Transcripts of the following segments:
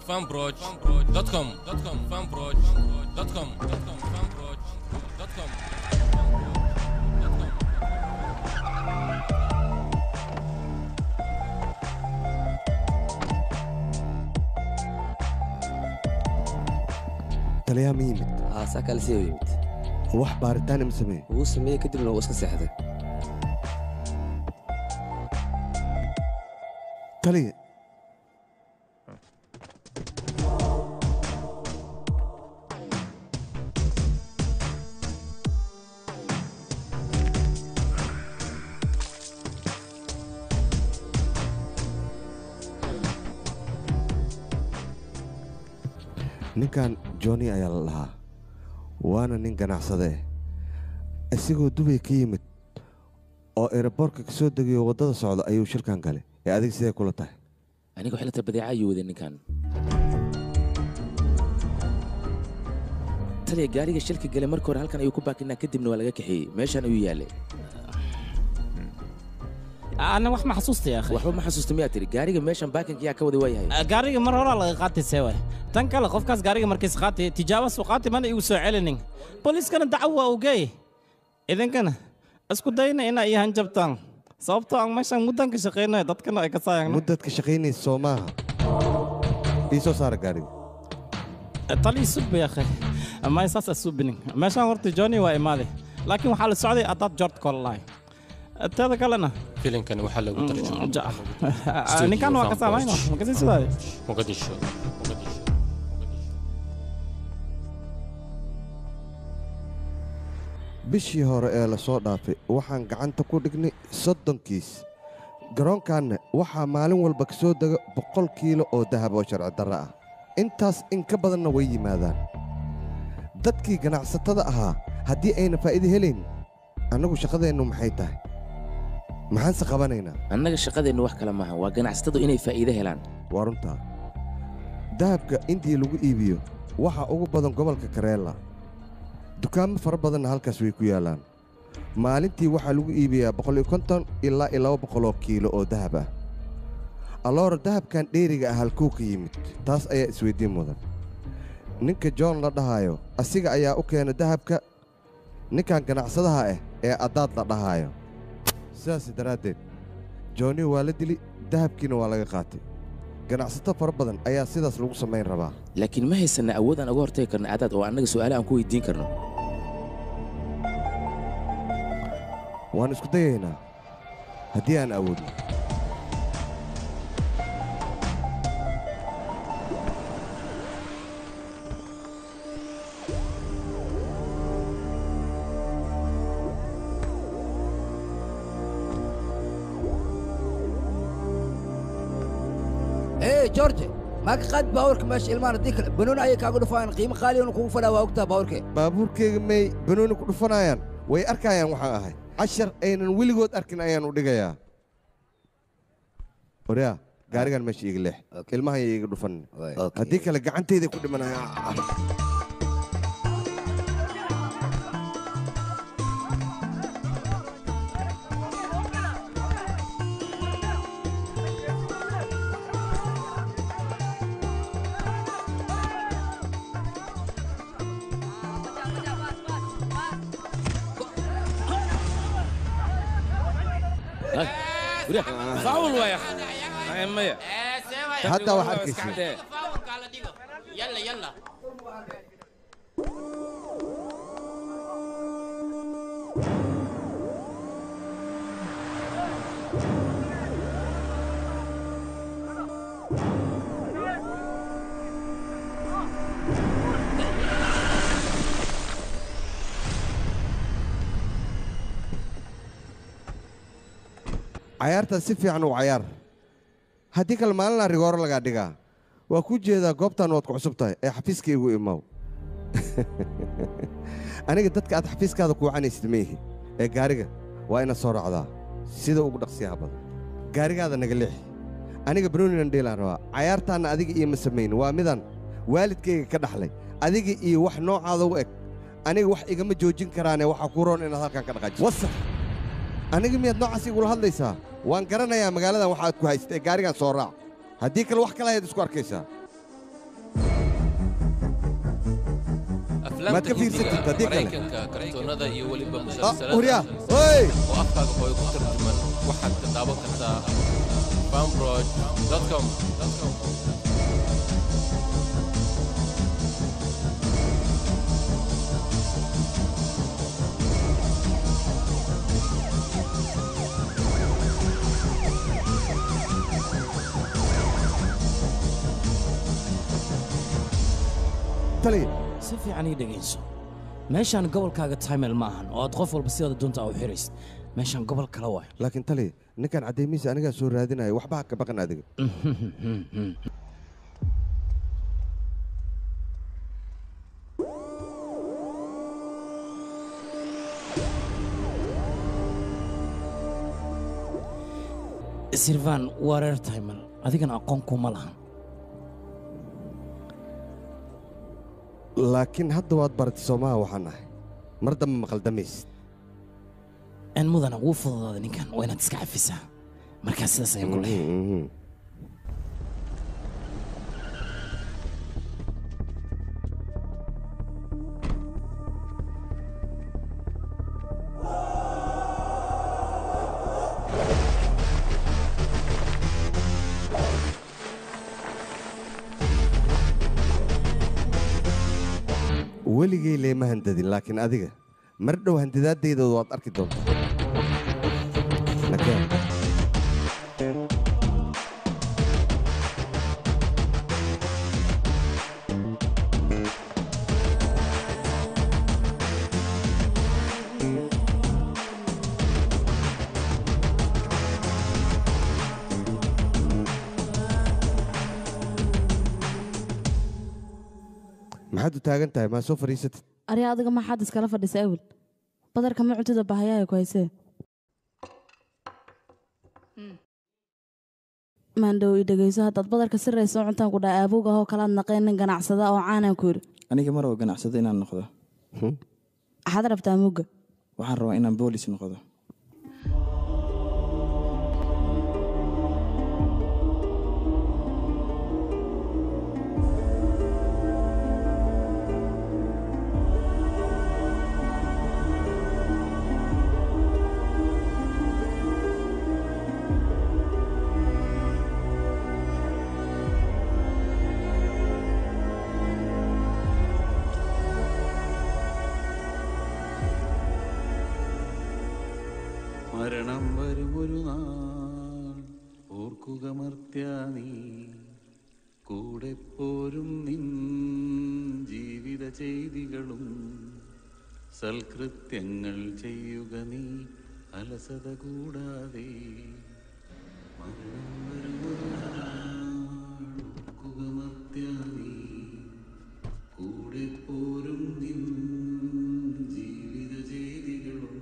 fanbroch.com fanbroch.com fanbroch.com taliyaa ma yimid saa kale sii yimid wax baaritaana ma sameeye wuu sameeyey kadibna wuu iska seexday taliya ninkan johnny ayaa la dhahaa waana nin ganacsade eh isagoo dubay ka yimid oo eeraboorka ka soo degayo waddada socda ayuu shirkan galay ee adiga sidee kula tahay aniga xilata badeeca ayuu waday ninkan taliya gaariga shilka galay marka hore halkan ayuu ku baakinaa kadibna waa laga kaxeeyey meeshaan ayuu yaalay ana wax ma xasuusta ya akhi waxba ma xasuusta miyaa tiri gaariga meeshan baakinka yaa ka waday waa yahay gaariga mar horaa laga qaatay seewa tan kale qofkaas gaariga markiis qaatay tijaabo soo qaatay mana igu soo celinin booliiskana dacaw waa ugeey idinkana isku dayna inaa ii hanjabtaan sababtoo aan meeshaan muddan ka shaqaynayo dadkana ay ka saayaan muddad ka shaqaynaysa soo maaha ii soo saara gaariga talii subba ya akhi may saas asubinin meeshaan horta johnny waa imaaday laakiin waxaa la socday adaad jort kolalahay teeda kalena filimkani waxaa lagu ninkan waa ka saamayno makasii sidaade muqadisho bishii hore ee la soo dhaafay waxaan gacanta ku dhignay soddonkiis garoonkaanna waxaa maalin walba ka soo dega boqol kiilo oo dahab oo sharci darro ah intaas in ka badanna way yimaadaan dadkii ganacsatada ahaa haddii ayna faa'iido helayn annagu shaqadeennu maxay tahay maxaanse qabanaynaa annaga shaqadeennu wax kale maaha waa ganacsatadu inay faa'iido helaan waa runtaa dahabka intii lagu iibiyo waxaa ugu badan gobolka kareela dukaamo fara badanna halkaas way ku yaallaan maalintii waxaa lagu iibiyaa boqoliyo konton ilaa iyo laba boqoloo kiilo oo dahab ah alloora dahabkan dheeriga ah halkuu ka yimid taas ayaa isweyddiin mudan ninka john la dhahaayo asiga ayaa u keena dahabka ninkan ganacsadaha ah ee addaad la dhahaayo sidaas daraaddeed johnny waa la dili dahabkiina waa laga qaatay ganacsato fara badan ayaa sidaas lagu samayn rabaa laakiin ma haysanna awood aan uga hortagi karno adaad oo annaga su'aale aan ku weydiin karno waan isku dayaynaa haddii aan awoodno ايه جورج ما قد باورك ماشي المان اديك بنون اي كاغو دفان قيمه قالي ونكو فلا واوقتا باورك baabuurkayga may banooni ku dhufanayaan way arkayaan waxaan ahay cashar aynan weligood arkin ayaan u dhigayaa oryaa gaarigan meesha iiga leex ilmahan iiga dhufan haddii kale gacantayda ku dhimanaya faul waay maya hadda wax arkaysa yalla yalla cayaartaas si fiican u cayaar haddii kale maalina rigooro lagaa dhigaa waa ku jeedaa goobtan waad ku cusub tahay ee xafiiska igu imaw aniga dadka aad xafiiskaada kuucanaysid maihi ee gaariga waa inaad soo raacdaa sida ugu dhaqsiyaha badan gaarigaada naga leexi aniga banooninan dheelaan rabaa cayaartaanna adiga iyo ma samayn waa midaan waalidkayga ka dhaxlay adiga iyo wax noocaada u eg aniga wax igama joojin karaane waxaa kuu roon inaad halkan ka dhaqaajiso wasar aniga miyaad noocaas igula hadlaysaa waan garanayaa magaaladan waxaad ku haysata ee gaarigan soo raac haddii kale wax kale ayaad isku arkaysaa maad ka fiirsatid haddii kale maraykanka kartoonada iyo weliba Ah, musalsalada huryaa oy oo afkaaga hooyo ku tarjuman waxaad ka daawan kartaa fanproj.com tali si fiican ii dhegayso meeshaan gobolkaaga timel ma ahan oo aad qof walba sidaada doonta u xiraysid meeshaan gobol kale waay laakiin tali ninkan caddaymiisa anigaa soo raadinaya waxba ha ka baqan adiga sirvan waa reer timel adigana aqoon kuma lahan laakiin hadda waad baratay soomaha waxaan ahay mar dambe maqaldamaysid n mudana wuu fududaaday ninkan waa inaad iska cafisaa markaa sidaas ayaan ku lehay Mhm, mhm. weligay leema handadin laakiin adiga mar dhow handadaadayda waad arki doontaa nakeen maxaad u taagan tahay maa soo fadhiisatid ari adiga maxaad iskala fadhisa awel badarka ma cuntida bahayaha ku haysee maandhow i dhegayso haddaad badarka si raysa u cuntaan ku dhaha aabowga ahoo kalaad naqeen nin ganacsada oo caanaan ku yidhi aniga mar oo ganacsado inaan noqdo waxaad rabtaa mugga waxaan rabaa inaan boolis noqdo മരണം വരുമൊരു നാൾ ഓർക്കുക മർത്യാനീ കൂടെ പോരും നിൻ ജീവിത ചെയ്തികളും സൽകൃത്യങ്ങൾ ചെയ്യുക നീ അലസത കൂടാതെ മരണം വരുമൊരു നാൾ ഓർക്കുക മർത്യാനീ കൂടെ പോരും നിൻ ജീവിത ചെയ്തികളും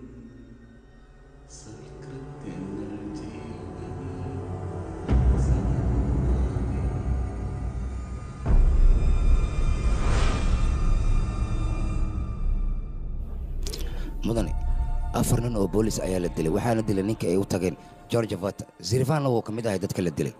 സൽകൃത്യങ്ങൾ ചെയ്യുക നീ സദാകൂടാതെ mudane afar nin oo boolis ayaa la dilay waxaana dilay ninka ay u tageen george vata zirvanna wuu ka mid ahay dadka la dilay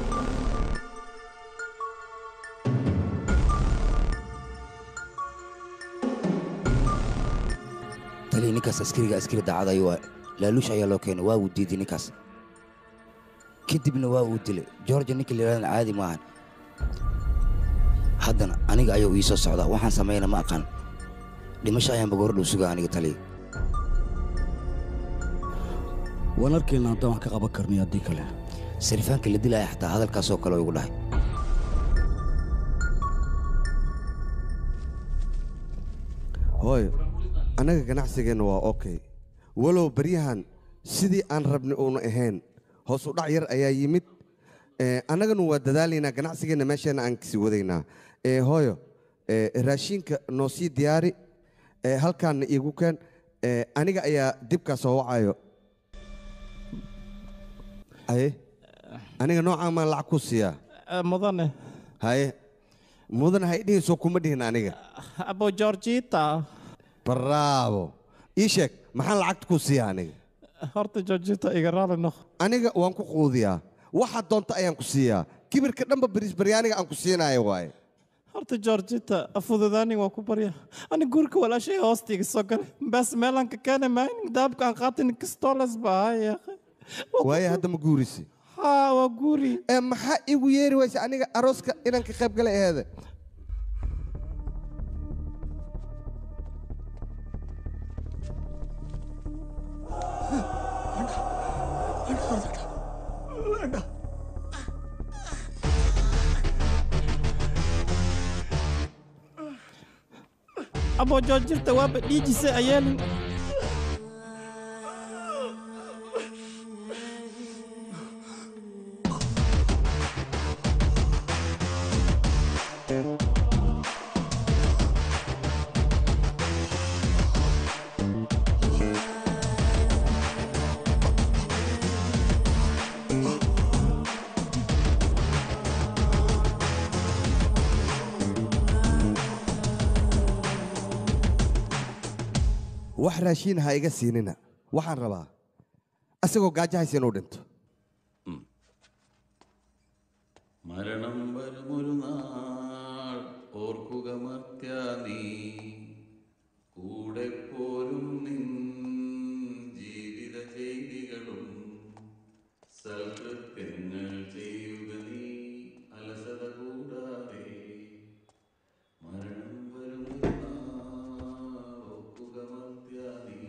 taliya ninkaas askariga askari daacad ayuu ah laaluush ayaa loo keenay waa uu diiday ninkaas kadibna waa uu dilay george ninka la yidhahdana caadi maahan haddana aniga ayuu ii soo socdaa waxaan sameeyana ma aqaan dhimasho ayaanba gordhow sugaa aniga taliya waan arkayna haddaan wax ka qaban karnay haddii kale sarifaanka la dilaya xataa hadalkaasoo kale igu dhahay hooyo annaga ganacsigeenna waa okay walow baryahan sidii aan rabnay uuna ahayn hoos u dhac yar ayaa yimid Eh, annaganu waa dadaalaynaa ganacsigeenna meesheenna aan kasii wadaynaa Eh, hooyo eh, raashinka noo sii diyaari Eh, halkaanna iigu keen Eh, aniga ayaa dibkaa soo wacayo haye aniga noocaan maan lacag ku siiyaa mudane haye mudan hay dhihin soo kuma dhihin aniga abo georgita bravo ii sheeg maxaan lacagta ku siiyaa aniga horta georgita iga raali noq aniga waan ku quudiyaa waxaad doonta ayaan ku siiyaa kibirka dhanba barisbaryaaniga aan ku siinaayo waaye horta georgita afududaanin waa ku barya ani guurka walaashay hoostiga soo gale bas meelaan ka keena maayn daabka aan qaatin kistoles ba ahaya waaye hadda ma guurisi haa waa guuri ee maxaa igu yeeri waysa aniga arooska inaan ka qayb galay aheede abo georgita waaba dhiijise ayeelin wax raashiin ha iga siinina waxaan rabaa asagoo gaajahaysa inuu dhinto മരണം വരുമൊരു നാൾ ഓർക്കുക മർത്യാനീ കൂടെ പോരും നിൻ ജീവിത ചെയ്തികളും സൽകൃത്യങ്ങൾ ചെയ്യുക നീ അലസത കൂടാതെ മരണം വരുമൊരു നാൾ ഓർക്കുക മർത്യാനീ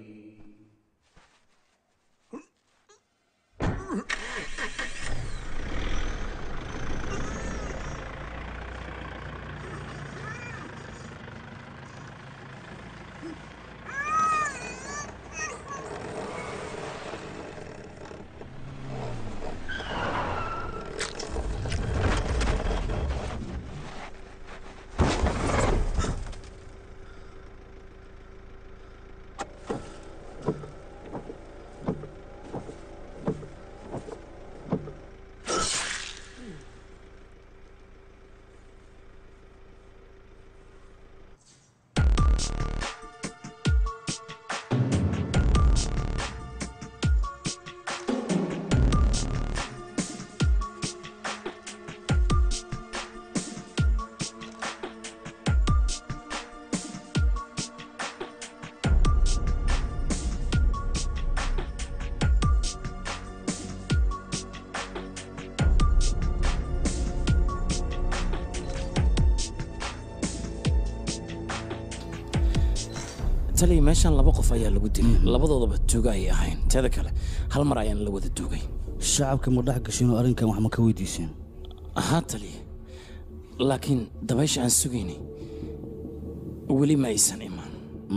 taliya meeshaan laba qof ayaa lagu dilay labadoodaba tuuga ayay ahayn teeda kale hal mar ayaan la wada duugay shacabka ma dhex gashinoo arrinkan wax ma ka weydiiseen haa taliya laakiin dabaysha aan sugaynay weli ma aysan imaan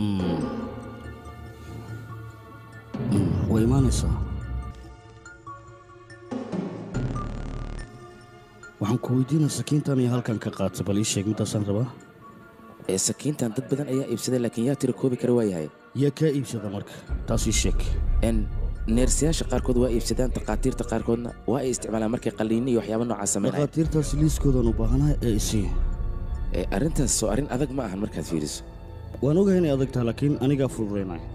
way imaanaysaa waxaan ku weydiinaa sakiintan iyo halkan ka qaata bal ii sheeg midaasaan rabaa ee sakiintan dad badan ayaa iibsaday laakiin yaa tira koobi kara waayahay yaa kaa iibsada marka taas ii sheeg n neersayaasha qaarkood waa iibsadaan takhaatiirta qaarkoodna waa ay isticmaalaan markay qalliinno iyo waxyaabo noocaas sameynaya dhakhaatiirtaas liiskoodaan u baahanahay ee isii ee arrintaas soo arrin adag ma ahan markaad fiiriso waan ogahay inay adag tahay laakiin anigaa fududaynaya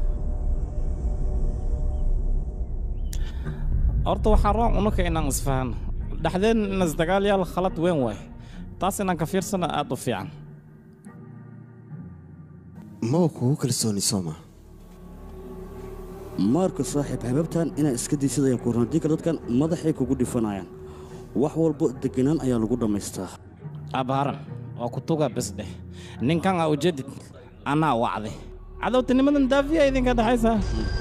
horta waxaa roon unuka inaan isfahanno dhexdeen in isdagaalyaal khalad weyn waay taas inaan ka fiirsana aad u fiican ma kugu kalsooni sooma maarka saaxiib hababtan inaa iska daysid ayaan ku randiinka dadkan madaxay kugu dhifanayaan wax walbo deganaan ayaa lagu dhammaystaa abaaran waa ku tuga bes dheh ninkan aa ujeedid anaa wacday cadowtinimadan daafiya idinka dhexaysaa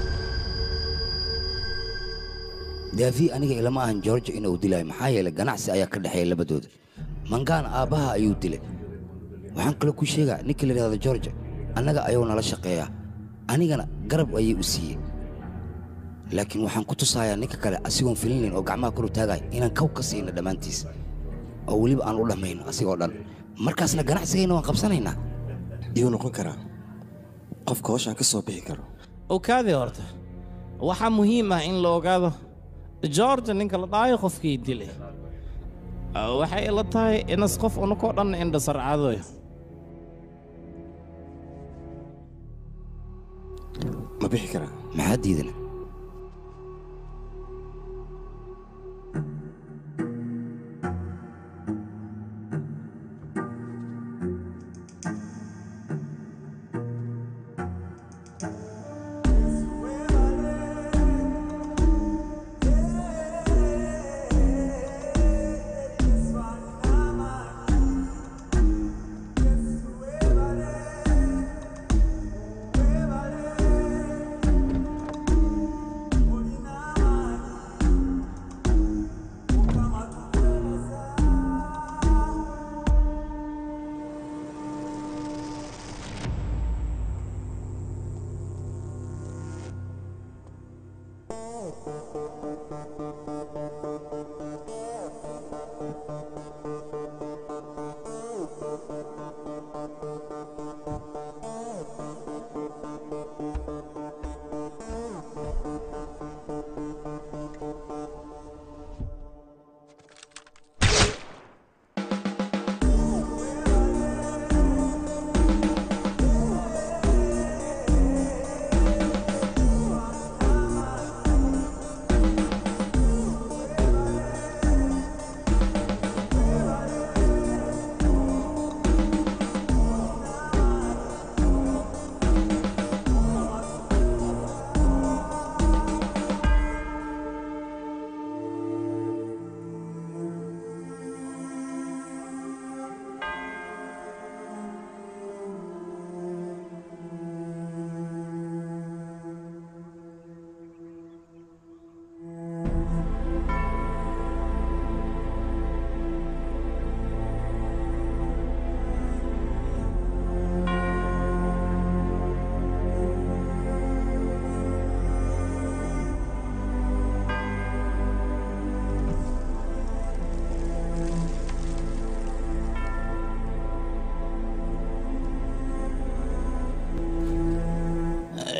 daafi aniga ilama ahan george inuu dilaayo maxaa yeelay ganacsi ayaa ka dhexeeya labadooda mangaana aabbaha ayuu dilay waxaan kaloo ku sheegaa ninka la yidhahdo george annaga ayuu nala shaqeeyaa anigana garab ayay u siiyey laakiin waxaan ku tusayaa ninka kale asigoon filinayn oo gacmaha kor u taagaya inaan kow ka siino dhammaantiis oo weliba aan u dhammayno asigoo dhan markaasna ganacsigayna waan qabsanaynaa iyuu noqon karaa qofka howshaan ka soo bixi karo ogaadee horta waxaa muhiim ah in la ogaado george ninka la dhaayo qofkii dilay waxay ila tahay inas qof unukoo dhan indhasarcaadoyo ma bixi karaa maxaa diidana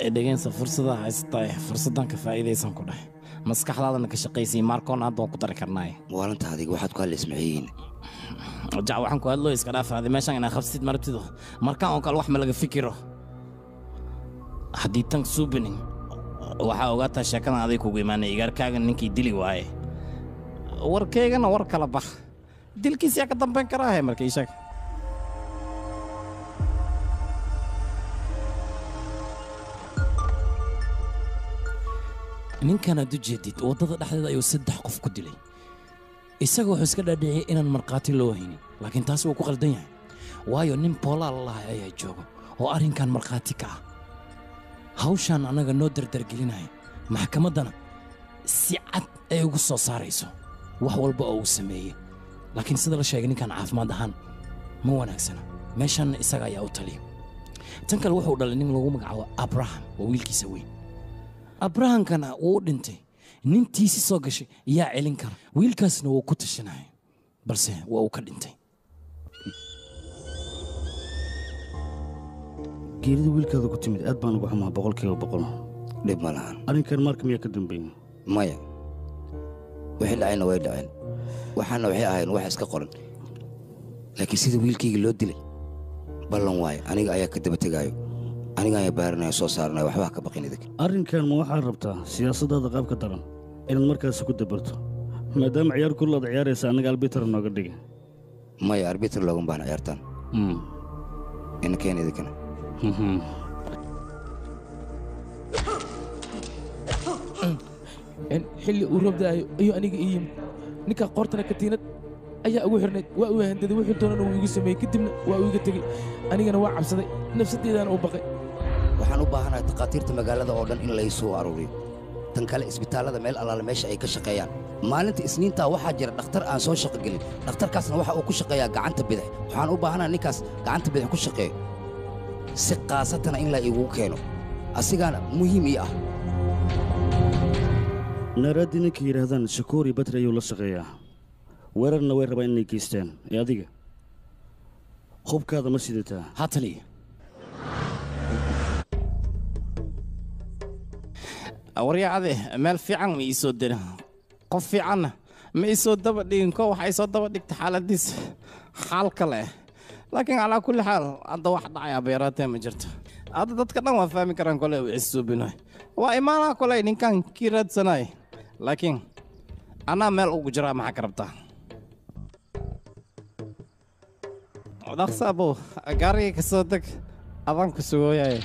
dhegeensa fursada haystaa fursadan ka faa'iidaysan ku dheh maskaxdaadana ka shaqaysay maarkoon hadda waan ku dari karnaaye waalinta adiga waxaad ku hadlays maxayihiin jac waxaan ku hadloo iska dhaafaade meeshan inaa qabsid marabtido markaan oo kale wax ma laga fikiro haddii tan suubinin waxaa ogaataa sheekadan aday kugu imaanay igaarkaagan ninkii dili waaye warkaygana war kala bax dilkiis yaa ka dambayn karaahe marka ii sheeg ninkan aad u jeedid waddada dhexdeeda ayuu saddex qof ku dilay isaga wuxuu iska dhaadhiciyey inaan markhaati loo haynin laakiin taas wuu ku qaldan yahay waayo nin boolaal lahay ayaa jooga oo arrinkan markhaati ka ah hawshaan annaga noo dardargelinaya maxkamaddana si cad ay ugu soo saarayso wax walba oo uu sameeyey laakiin sida la sheegay ninkan caafimaad ahaan ma wanaagsana meeshanna isaga ayaa u taliya tan kale wuxuu dhalay nin lagu magacaabo abraham waa wiilkiisa weyn abrahamkana wuu u dhintay nintiisi soo gashay yaa celin kara wiilkaasna wuu ku tashanaya balse waa uu ka dhintay geerida wiilkaada ku timid aad baan ugu xumaa boqolkiiba boqol dhib ma lahan arrinkan marka miyaa ka dambeyn maya wixii dhacayna way dhaceen waxaana waxay ahayn wax iska qoran laakiin sida wiilkayga loo dilay ballan waaye aniga ayaa ka daba tegaayo aniga ayaa baaranaya soo saaranaya waxbaa ka baqin idig arrinkan ma waxaad rabtaa siyaasaddaada qaabka daran inaad markaasi ku dabarto maadaama ciyaar kullaad ciyaaraysa annaga albiter nooga dhiga maya arbitr loogan baahna ciyaartaan ina keen idinkana xilli uu roob da'ayo ayuu aniga ii yimid ninka qoortana katiinad ayaa ugu xirnayd waa uu handaday wuxuu doonana uu igu sameeyey kadibna waa uu iga tegey anigana waa cabsaday nafsaddeedana u baqay waxaan u baahanahay takhaatiirta magaalada oo dhan in la isoo aruuriyo tan kale isbitaallada meel allaale meesha ay ka shaqeeyaan maalinta isniintaa waxaa jira dhakhtar aan soo shaqo gelin dhakhtarkaasna waxa uu ku shaqeeyaa gacanta bidix waxaan u baahanahay ninkaas gacanta bidix ku shaqeeyo si kaasatana in la igugu keeno asigaana muhiim ii ah naaraaddii ninka yidhaahdaan shakoori batri ayuu la shaqeeyaa weerarna way rabaan inay geystaan ee adiga hubkaada ma sidataa ha taliya waryacade meel fiican ma ii soo dirin qof fiicanna ma ii soo daba dhigin ko waxay soo daba dhigta xaaladiisa xaal kale laakiin calaa kulli xaal hadda wax dhacaya beeraatee ma jirto hadda dadka dhan waa fahmi karaan kole uu isuubinoy waa imaanaa kole ninkan kii raadsanay laakiin anaa meel ugu jiraa maxaa ka rabtaa dhaqsaabo gaarigii ka soo deg adaan ku sugooyaye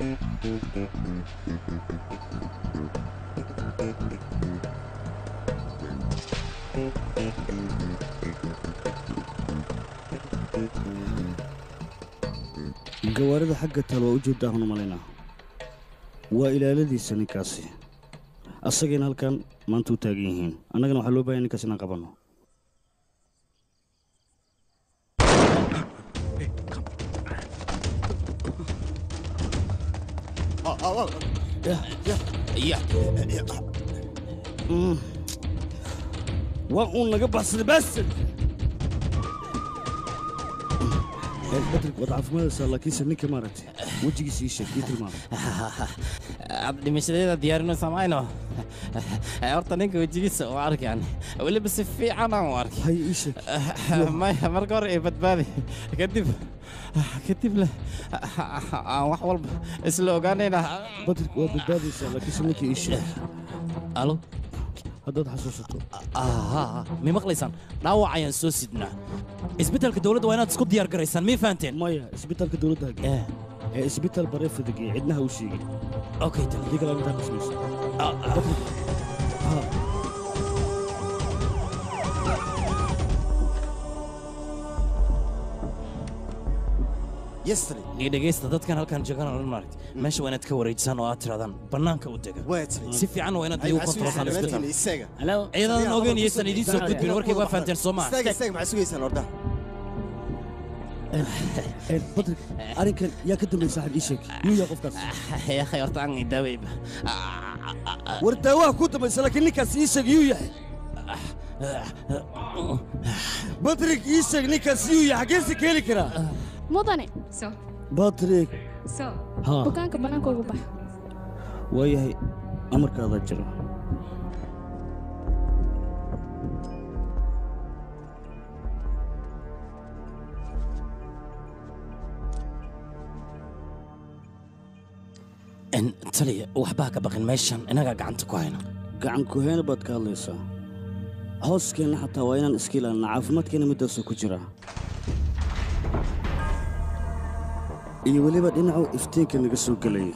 gawaarida xagga taal waa u jeeddaa hanu malaynaa waa ilaaladiisa ninkaasi asagayna halkan maanta u taagan yihiin annagana waxaa loo bahaya ninkaas inaan qabanno waa uun naga baxsaday baasir badrig waad caafimaadaysaa laakiinse ninka maaragtay wejigiisa ii sheeg ii tilmaamay aad dhimashadeeda diyaarinaysa mayno horta ninka wejigiisa u arkaan weliba si fiican aan u arkay hay ii sheeg maya marka hore ay badbaadi kadib kadib le aan wax walba isla ogaanayna badrig waad badbaadaysaa laakiinse ninka ii sheeg alo haddaad xasuusato mi maqlaysaan dhaawac ayaan soo sidnaa isbitaalka dowladda waa inaad isku diyaar garaysaan mii fahanteen maya isbitaalka dowladda hage ee isbitaal baree fadageye cidnaha u sheegin okay haddii kale intaa qismayso dhegeysta dadkan halkan joogaan oo maaragt meesha waa inaad ka wareejisaan oo aad tirahdaan bannaanka u dega si fiican waa inaad igu kontrolsaan isbitaal ciidadan ogeyn iyaysan idiin soo gudbin warkay waa fahanteen soo maa badrig arrinkan yaa ka dambeey saaxiib ii sheeg yuu yaa qofkaas yakhay horta aan daaweyba war daawaha ku dambaysa laakiin ninkaas ii sheeg yuu yahay badrig ii sheeg ninkaas yuu yahay xaggeese ka heli karaa mudane badrig so Haa. bukaanka bannaanka ugu bax waayahay amarkaadaa jira En, taliya waxbaa ka baqin meeshan inagaa gacanta ku hayna gacan kuheena baad ka hadlaysaa hooskeenna xataa waa inaan iska ilaalina caafimaadkeenna middaasuu ku jiraa iyo weliba dhinacu iftiinka naga soo gelayay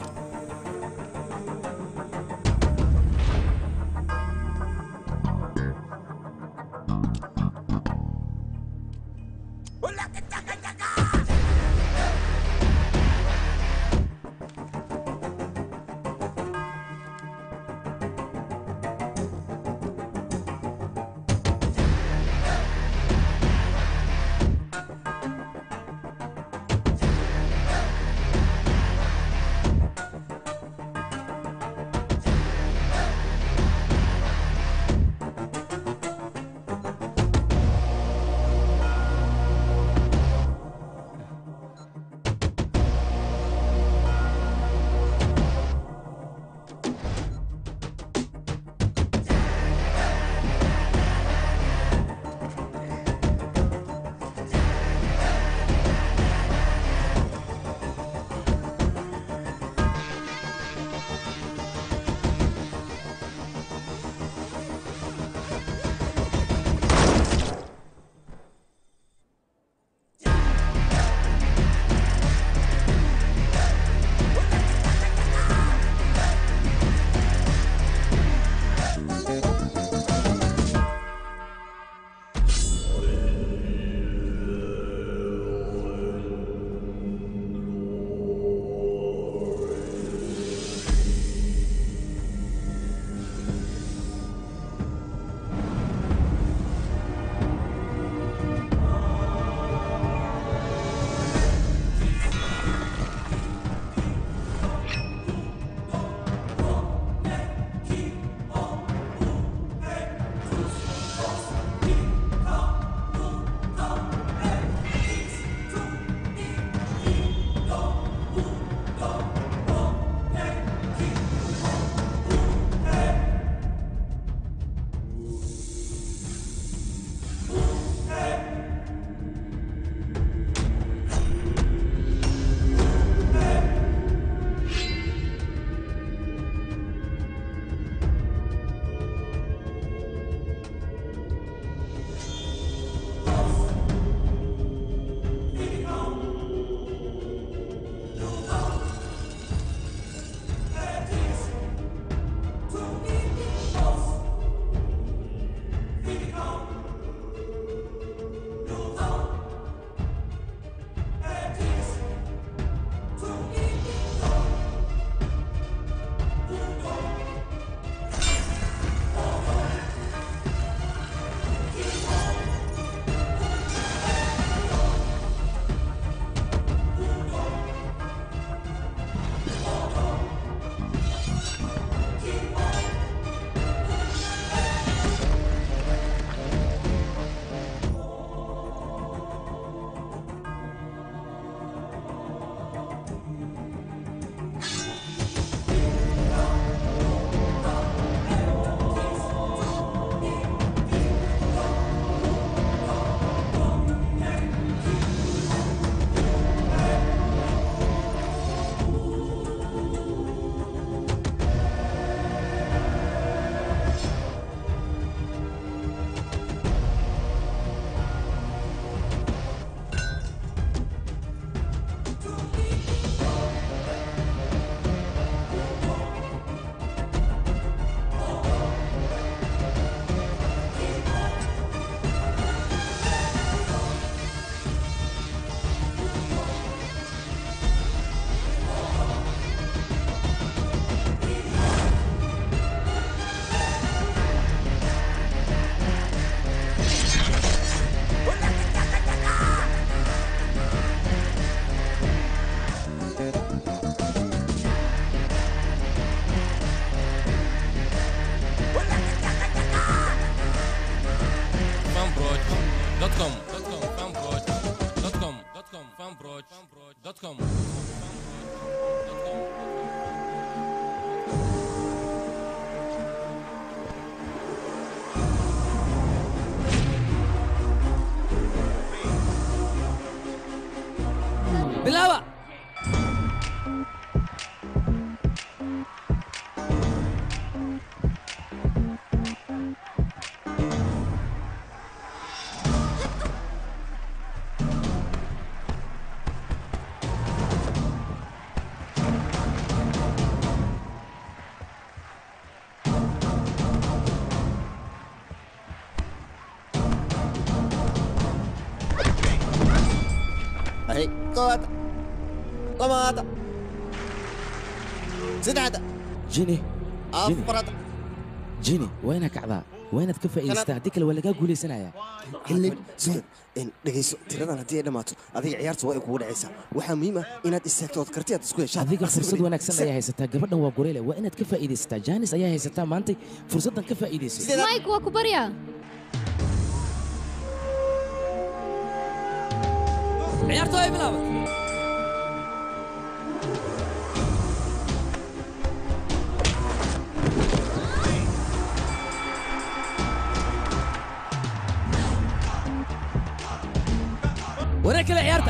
fanbroch.com koowaad labaad saddexaad jini afaraad jini waa inaad kacdaa waa inaad ka faa'iidaystaa haddii kale waa lagaa guulaysanayaa xillig sugad in dhegayso tiradan haddii ay dhammaato adiga ciyaarta waa ay kugu dhacaysaa waxaa muhiim ah inaad istaagto ood karti aad isku heshaan adiga fursad wanaagsan ayaa haysataa gabadhan waa goreyle waa inaad ka faa'iidaysataa jaanis ayaa haysataa maantay fursaddan ka faa'iidayso mike waa ku baryaa ciyaartu ay bilaabat wareeg kale ciyaarta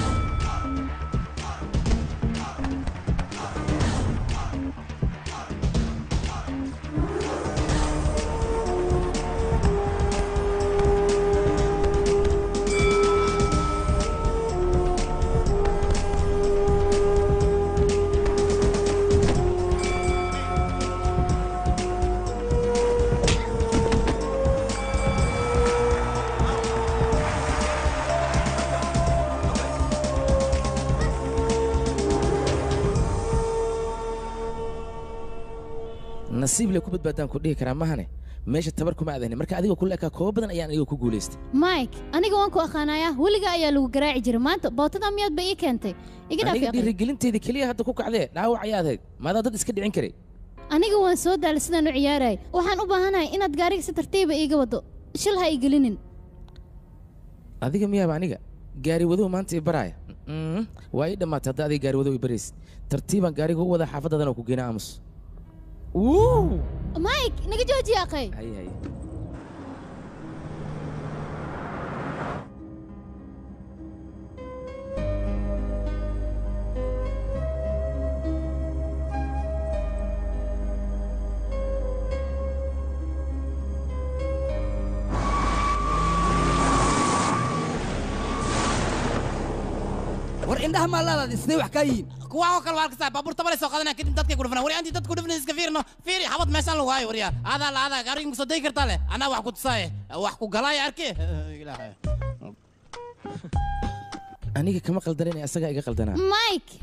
nasiib le ku badbaadaan ku dhihi karaa mahane meesha tabar kuma aadani marka adiga kula ekaa kooba badan ayaan aniga ku guulaystay mike aniga waan ku aqaanayaa weliga ayaa lagu garaaci jiray maanta bootada miyaad ba ii keentay iga dhaaf aniga yaqin. dhiirigelinteeda keliya hadda ku kacdee dhaawac ayaad ahayd maadaa dad iska dhicin karay aniga waan soo daalay sidaan u ciyaarayay waxaan u baahanahay inaad gaariga si tartiiba iiga wado shil ha ii gelinin adiga miyaaba aniga gaari wadow maanta i baraaya Mm, waa ii dhammaatay hadda adiga gaari wadow i baraysid tartiibaan gaariga u wada xaafaddadan oo ku geena aamus mike naga joojiya akhay hay hay war indhaha maalaadaadi sidee wax kaa yihiin kuwa oo kale waa arkaysaa baabuur tabale soo qadanaya kadib dadkay ku dhufnaa wari antii dadku dhufnay iska fiirno fiiri xabad meeshaan lagu haayo waryaa adaa la adaa gaariga musa day kartaa leh anaa wax ku tusaaye wax ku galaaya arke ilaahay aniga kama qaldanin ee asagaa iga qaldanaa mike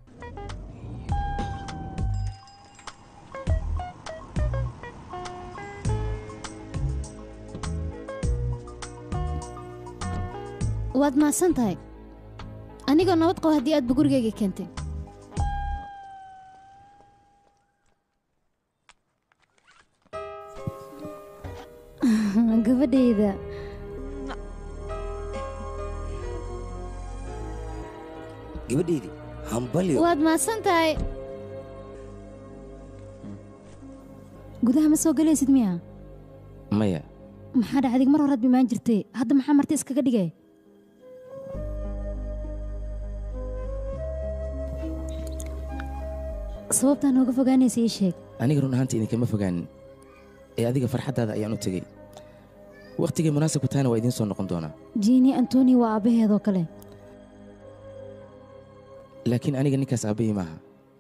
waad mahadsan tahay anigoo nabad qabo haddii aadba gurigayga keentay gabadhayda gabadheydii hambalyo waad mahadsan tahay gudaha ma soo gelaysid miya maya maxaa dhacdig mar horaad bimaan jirtay hadda maxaa marti iskaga dhigay sababtaa nooga fogaanaysa ii sheeg aniga run ahaanta idinkama fogaanin ee adiga farxaddaada ayaan u tegey wakhtigay munaasib ku tahayna waa idiin soo noqon doonaa jiini antoni waa aabbaheedoo kale laakiin aniga ninkaas aabbahii maaha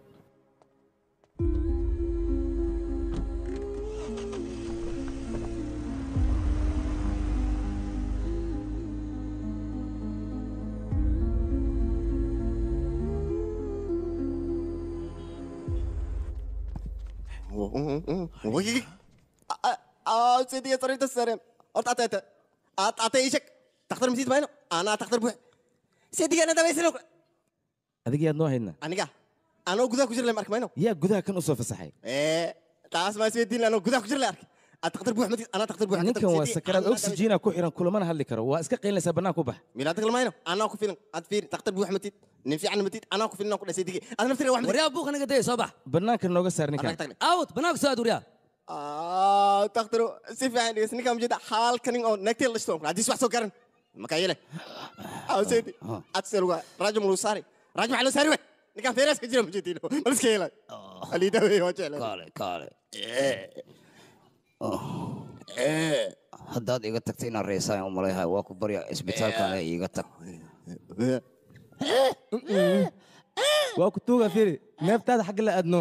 سيدي طريقة السلام أرت أتى أتى أت أتى إيشك تختار مسيد باينو أنا تختار بوح سيدي أنا دابا يسلوك adiga yaad noo haydna أنا أنا جودا كجر لما أرك باينو yaa gudaha kan u soo fasaxay إيه تعال ما سيدي أنا جودا كجر لأرك أتختار بوح متي أنا تختار بوح ninkan waa sakaraad oxygeena ku xiran kulamana hadli karo waa iska qaylinaysaa bannaan ku bax ميلادك الماينو أنا أكو فيلم أتفير تختار بوح متي نفي عن متي أنا أكو فيلم أكو سيدي أنا نفتري واحد waryaa buuqa naga daya soo bax bannaanka nooga saar ninkan aawd banaanka soo aad waryaa آه تختاروا سيف يعني بس نكمل جدا حال كنين أو نكتير لشتون عادي سواء سكرن مكايلة أو سيدي أتسلوا راجل ملوساري راجل محلو ساري وين نكمل فيرس كجرا مجدين ملس كيلا اللي ده وجه له kaale kaale haddaad iga tagta inaan reesaan u malayhay waa ku barya isbitaalkana iiga tag waa ku tuuga firi neeftaada xagga la aadno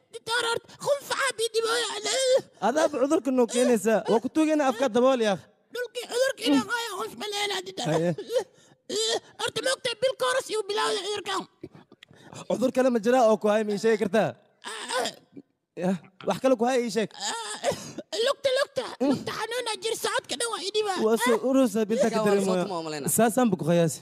adaaba cudurka noo keenaysaa waa ku tuuga ina afkaa dabool yaaq horta moogta bilka horas iyu bilaawda cudurkan cudur kale ma jiraa oo ku haya ma ii sheegi kartaa Yah, wax kale ku haya ii sheeg lugta lugta lugta xanuuna jir socodka dhan waa idhiba waa soo urusa binta ka dareemaya saasaan bu ku qiyaasi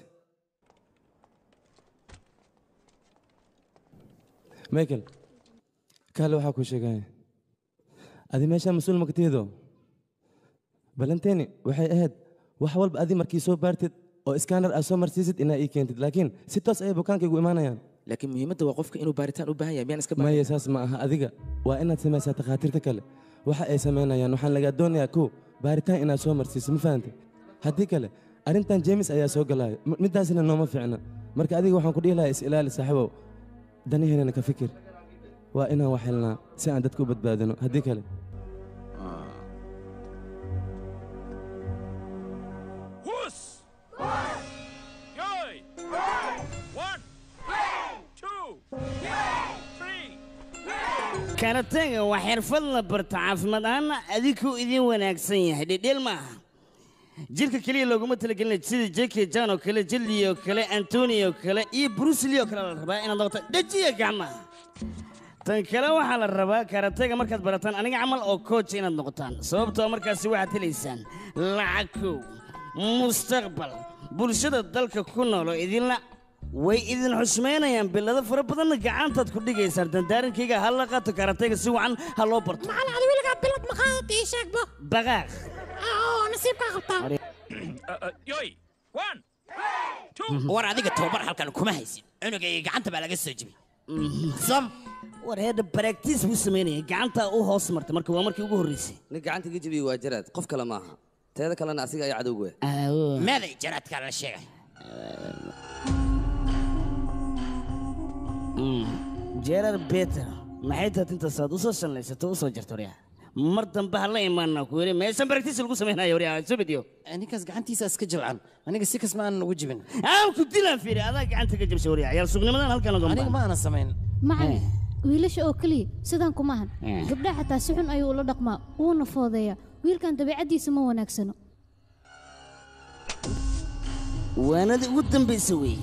michael kaale waxaa kuu sheegaya adi meeshaa mas-uul makatiido balanteeni waxay ahayd wax walba adi markii soo baartid oo iskaanar aad soo marsiisid inaa ii keentid laakiin si toos ayay bukaankaygu imaanayaan laakiin muhiimadda waa qofka inuu baaritaan u baahan yahay miyaan iska maya saas ma aha adiga waa inaad samaysaa takhaatiirta kale waxa ay samaynayaan waxaan lagaa doonayaa kow baaritaan inaad soo marsiiso ma fahantay haddii kale arrintan jeemis ayaa soo galaayo M- middaasina nooma fiicna marka adiga waxaan ku dhihi lahaa is ilaali saaxiibow daniheenana ka fikir waa inaan wax helnaa si aan dadka u badbaadino haddii kale karatega waa xirfad la barto caafimaad ahaanna adinkuu idin wanaagsan yahay dhedheel ma aha jirka keliya looguma talagelina sida jeki jan oo kale jildi oo kale antoni oo kale iyo brusli oo kale la rabaa inaad noqoto dhejiya gacmaha tan kale waxaa la rabaa karatega markaad barataan aniga camal oo coach inaad noqotaan sababtoo markaasi waxaad helaysaan lacag kow mustaqbal bulshada dalka ku nool oo idinla way idin xushmaynayaan bilado fara badanna gacantaad ku dhigaysaan dandaarinkayga ha la qaato karatega si wacan ha loo barto macala adi weligaa bilad maqaadata ii sheegba baqaaq oo nasiibkaa qabtaa war adiga tababar halkan kuma haysid cunugayga gacanta baa laga soo jebiyey sam war heedha baraktiis buu samaynayay gacantaa u hoos martay marka waa markii ugu horreysay nin gacanta ka jebiyey waa jaraad qof kale maaha teeda kalena asiga ayaa cadowga meeday jaraadkaa la sheegay jerar beter maxay tahay intaasaad usoo shallaysato usoo jarto waryaa mar dambe ha la imaana ku yiri meeshan baraktiis lagu samaynayo waryaa subidiyo ninkaas gacantiisa iska jilcan aniga si kasma aanan ugu jibin aan ku dilaan fiiri adaa gacanta ka jabshay waryaa yaal sugnimadan halkan oga aniga ma aanan samayn macalin wiilasha oo keliya sidaan kuma ahan Eh. gabdhaha xataa si xun ayuu ula dhaqmaa wuuna foodeeyaa wiilkan dabeecaddiisa ma wanaagsano waanadii ugu dambaysa weeye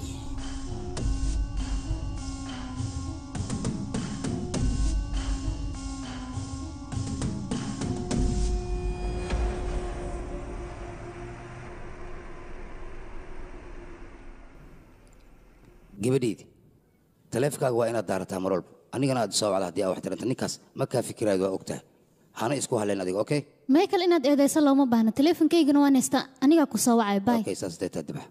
gabadhaydi taleefkaaga waa inaad daarataa mar walba anigana aad soo wacda haddii aa wax tiranta ninkaas ma kaa fikiraad waa ogtahay hana isku halleen adiga okay michael inaad eedayso looma baahna teleefonkaygana waan haystaa anigaa ku soo wacay bay okay saas deetaa dibax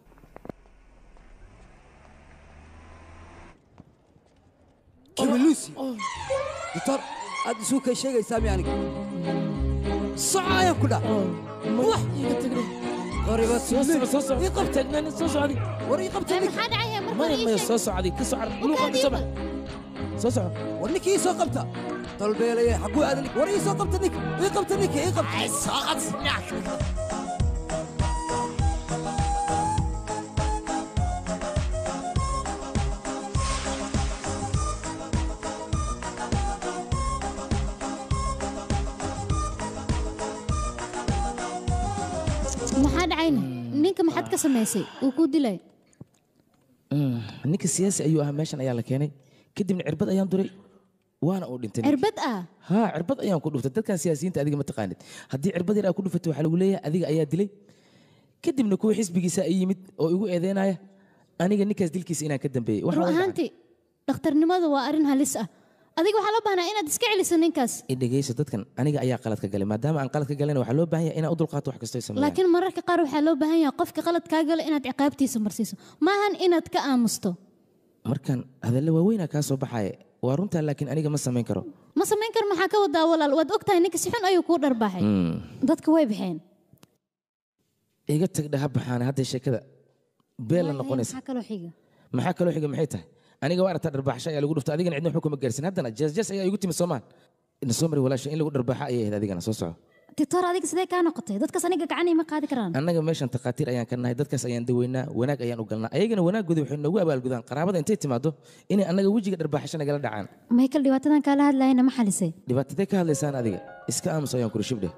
kibiluusi doctor aad isuu kay sheegaysaa mi aniga soco ayaan ku dhac wax iga tagre qoriba ii qabta soo socdi war ii qabta maxaa dhacaya marka maya maya soo socdi ka socar luuqa ka soo bax soo soco war ninkii ii soo qabta dalbeelaya xaguu aadan war ii soo qabta ninka ii qabta ninka ii qabta soo qabta maxaa dhacayna ninka maxaad ka samaysay uu kuu dilay ninka siyaasi ayuu ahaa meeshan ayaa la keenay kadibna cirbad ayaan duray waana uu dhintay ninkii. cirbad ah haa cirbad ayaan ku dhuftay dadkan siyaasiyiinta adiga ma taqaanid haddii cirbad yar aa ku dhufatay waxaa lagu leeyahay adiga ayaa dilay kadibna kuwa xisbigiisa ay yimid oo igu eedeynaya aniga ninkaas dilkiisa inaan ka dambeeyey run ahaantii dhakhtarnimadu waa arrin halis ah adiga waxaa loo baahnaa inaad iska celiso ninkaas dhegeyso dadkan aniga ayaa qalad ka galay maadaama aan qalad ka galayna waxaa loo baahan yahay inaan u dulqaato wax kastoo ay sameeyaan laakiin mararka qaar waxaa loo baahan yahay qofka qalad kaa galo inaad ciqaabtiisa marsiiso maahan inaad ka aamusto markan hadalla waaweynaa kaa soo baxaya waa runtaa laakiin aniga ma samayn karo ma samayn kar maxaa ka wadaa walaal waad ogtahay ninka si xun ayuu kuu dharbaaxay Hmm. dadka way baxeen iga tag dhaha baxaana hadda sheekada beel la noqonaysa maxaa kaloo xiga maxaa kaloo xiga maxay tahay aniga waa aragtaa dharbaaxsho ayaa lagu dhuftay adigana cidna waxba kuma gaarsin haddana jeesjees ayaa igu timi soomaan ina soo mari walaasha in lagu dharbaaxa ayay ahayd adigana soo soco titoor adiga sidee kaa noqotay dadkaas aniga gacanay ma qaadi karaan annaga meeshan takhaatiir ayaan ka nahay dadkaas ayaan daweynaa wanaag ayaan u galnaa ayagana wanaaggoodii waxay noogu abaalgudaan qaraabada intay timaado inay annaga wejiga dharbaaxasho nagala dhacaan michael dhibaatadan kaala hadlayana ma xalisay dhibaatadee ka hadlaysaan adiga iska aamus ayaan kuri shibdhe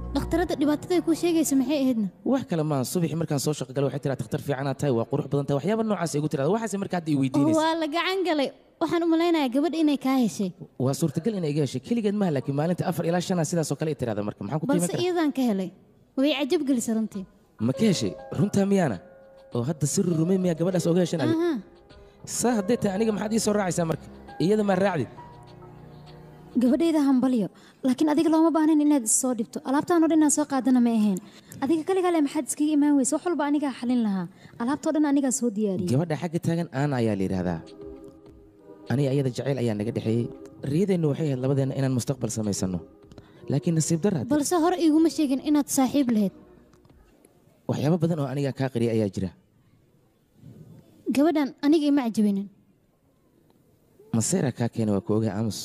dhakhtaradda dhibaatada ay kuu sheegaysa maxay ahaydna wax kale maaha subaxii markaan soo shaqo galay waxay tiraa takhtar fiicanaa tahay waa qurux badan tahay waxyaaba noocaas ay igu tirahda waxaase marka hadda i weydiinaysa waa la gacan galay waxaan u malaynayaa gabadh inay kaa heshay waa suurtagal inay iga heshay keligeed maaha laakiin maalinta afar ilaa shanaa sidaasoo kale i tirahda marka maxaan ku qiiman balse karaa iyadaan ka helay way cajab gelisay runtii ma ka heshay runtaa miyaana oo hadda si rurumay miyaa gabadhaas oga heshan adi Aha. saa hadday tahay aniga maxaad ii soo raacaysaa marka iyada maa raacdid gabadhayda hambalyo laakiin adiga looma baahnayn inaad issoo dhibto alaabtaanoo dhan inaan soo qaadana ma ahayn adiga kaligaa le maxaad iskaga imaan weyse wax walba anigaa xalin lahaa alaabtoo dhan anigaa soo diyaariyey gabadha xagga taagan aana ayaa la yidhaahdaa aniga iyada jacayl ayaa naga dhexeeyey riyadeennu waxay ahayd labadeenna inaan mustaqbal samaysanno laakiin nasiib darra balse hore iguma sheegin inaad saaxiib lahayd waxyaabo badan oo aniga kaa qariya ayaa jira gabadhan aniga ima cajabinin maseera kaa keena waa ku ogaa aamus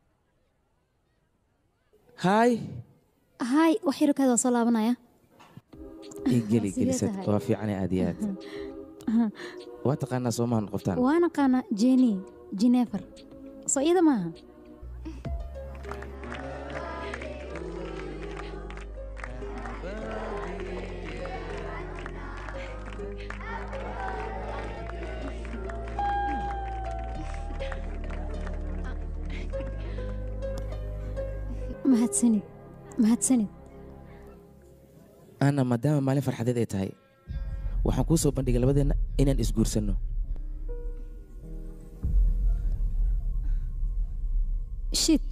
haay haay wax yarkaada waa soo laabanaya ii geli Sidee gelisad tahay? waa fiicane aad iyo aad waa taqaanaa soomahan qoftaan waa naqaana jeni jinefer soo iyada maaha mahadsanid mahadsanid ana maadaama maalin farxadeed ay tahay waxaan kuu soo bandhigay labadeenna inaan isguursanno shit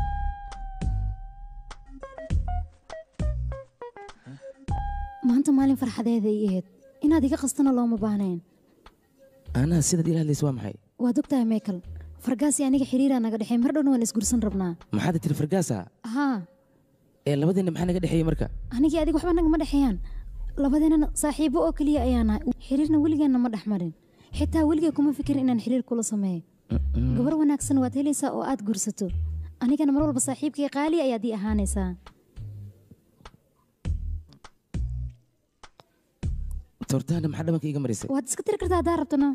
maanta maalin farxadeeda ii ahayd inaad iga qastana looma baahnayn anaa sidaad ila hadlaysa waa maxay waad ogtahay michael fargaasi aniga xiriiraa naga dhexey mar dhowna waan isgursan rabnaa maxaad tiri fargaasa haa ee labadeenna maxaa naga dhexeeyey marka anigii adiga waxba nagama dhexeeyaan labadeennana saaxiibo oo keliya ayaa nahay xiriirna weligeenna ma dhex marin xitaa weligay kuma fikirin inaan xiriir kula sameeyo gabar wanaagsan waad helaysaa oo aad gursato anigana mar walba saaxiibkay qaali ayaad ii ahaanaysaa tortaana maxaa dhabanka iiga marisay waad iska tiri kartaa haddaa rabtona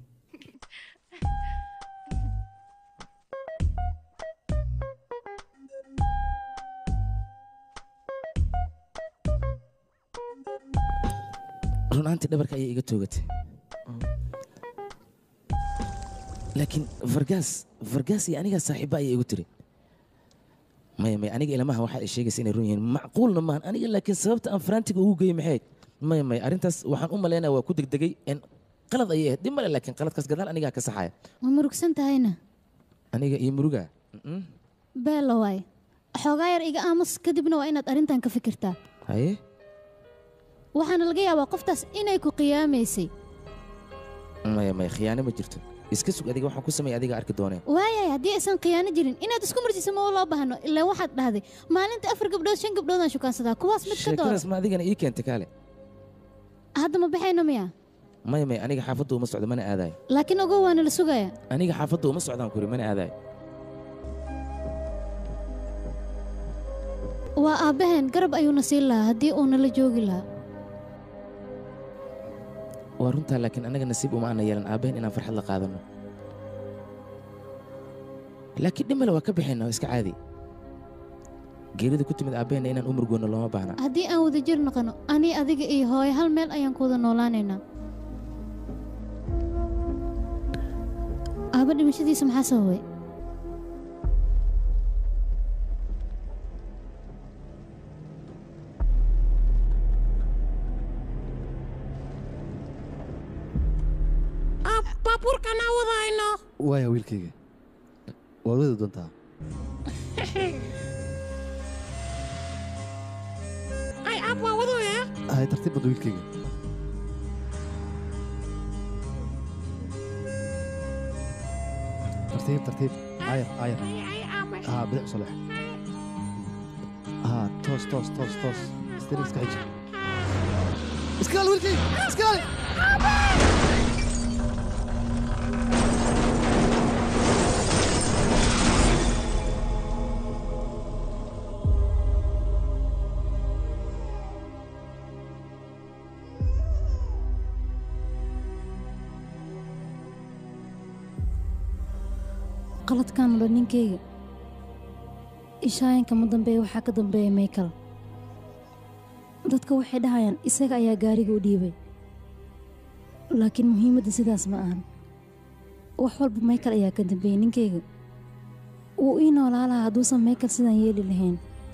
run ahaantii dhabarka ayay iga toogatay laakiin fargaas fargaas iyo anigaa saaxiibba ayay igu tiri maya maya aniga ilamaha waxaa ay sheegaysa inay run yihiin macquulna maahan aniga laakiin sababta aan faraantiga ugu geeyey maxay ahayd maya maya arrintaas waxaan u malaynaya waa ku degdegay en qalad ayay ahayd dhib male laakiin qaladkaas gadaal anigaa ka saxaya ma murugsan tahayna aniga iyo muruga Mm-mm. beella waay xoogaa yar iga aamus kadibna waa inaad arrintan ka fikirtaa haye waxaana laga yaabaa qoftaas inay ku qiyaamaysay maya maya khiyaano ma jirto iska sug adiga waxaan ku sameeya adiga arki dooneen waayay haddii aysan khiyaano jirin inaad isku marsiiso ma loo baahno ilaa waxaad dhahday maalinta afar gabdhood shan gabdhoodaan shukaansadaa kuwaas mid ka doora sheekadaas ma adigana ii keentay kaale hadda ma baxayno miya maya maya aniga xaafadda uma socdo mana aadayo laakiin ogow waana la sugayaa aniga xaafadda uma socdaan kuri mana aadayo waa aabbaheen garab ayuuna siin lahaa haddii uuna la joogi lahaa waa runtaa laakiin anaga nasiib uma aana yeelan aabbahen inaan farxad la qaadano laakiin dhimale waa ka bixinna waa iska caadi geerida ku timid aabbaheenna inaan u murgoonno looma baahna haddii aan wada jir noqono ani adiga iyo hooyo hal meel ayaan ku wada noolaanaynaa aabba dhimashadiisa maxaa sababay baabuurkan aan wadayno waaya wiilkayga waad wadi doontaa ay ab waa wadooya hay tartiib badda wiilkayga tartiib tartiib ayar ayar haa bidix u salex haa toos toos toos toos steering iska xiji iskaali wiilkayga iskaali qaladkan odhan ninkayga ishaayanka ma dambeeya waxaa ka dambeeya michael dadka waxay dhahayaan isaga ayaa gaariga u dhiibay laakiin muhiimadda sidaas ma ahan wax walba michael ayaa ka dambeeyey ninkayga wuu ii noolaa lahaa hadduusan michael sidaan yeeli lahayn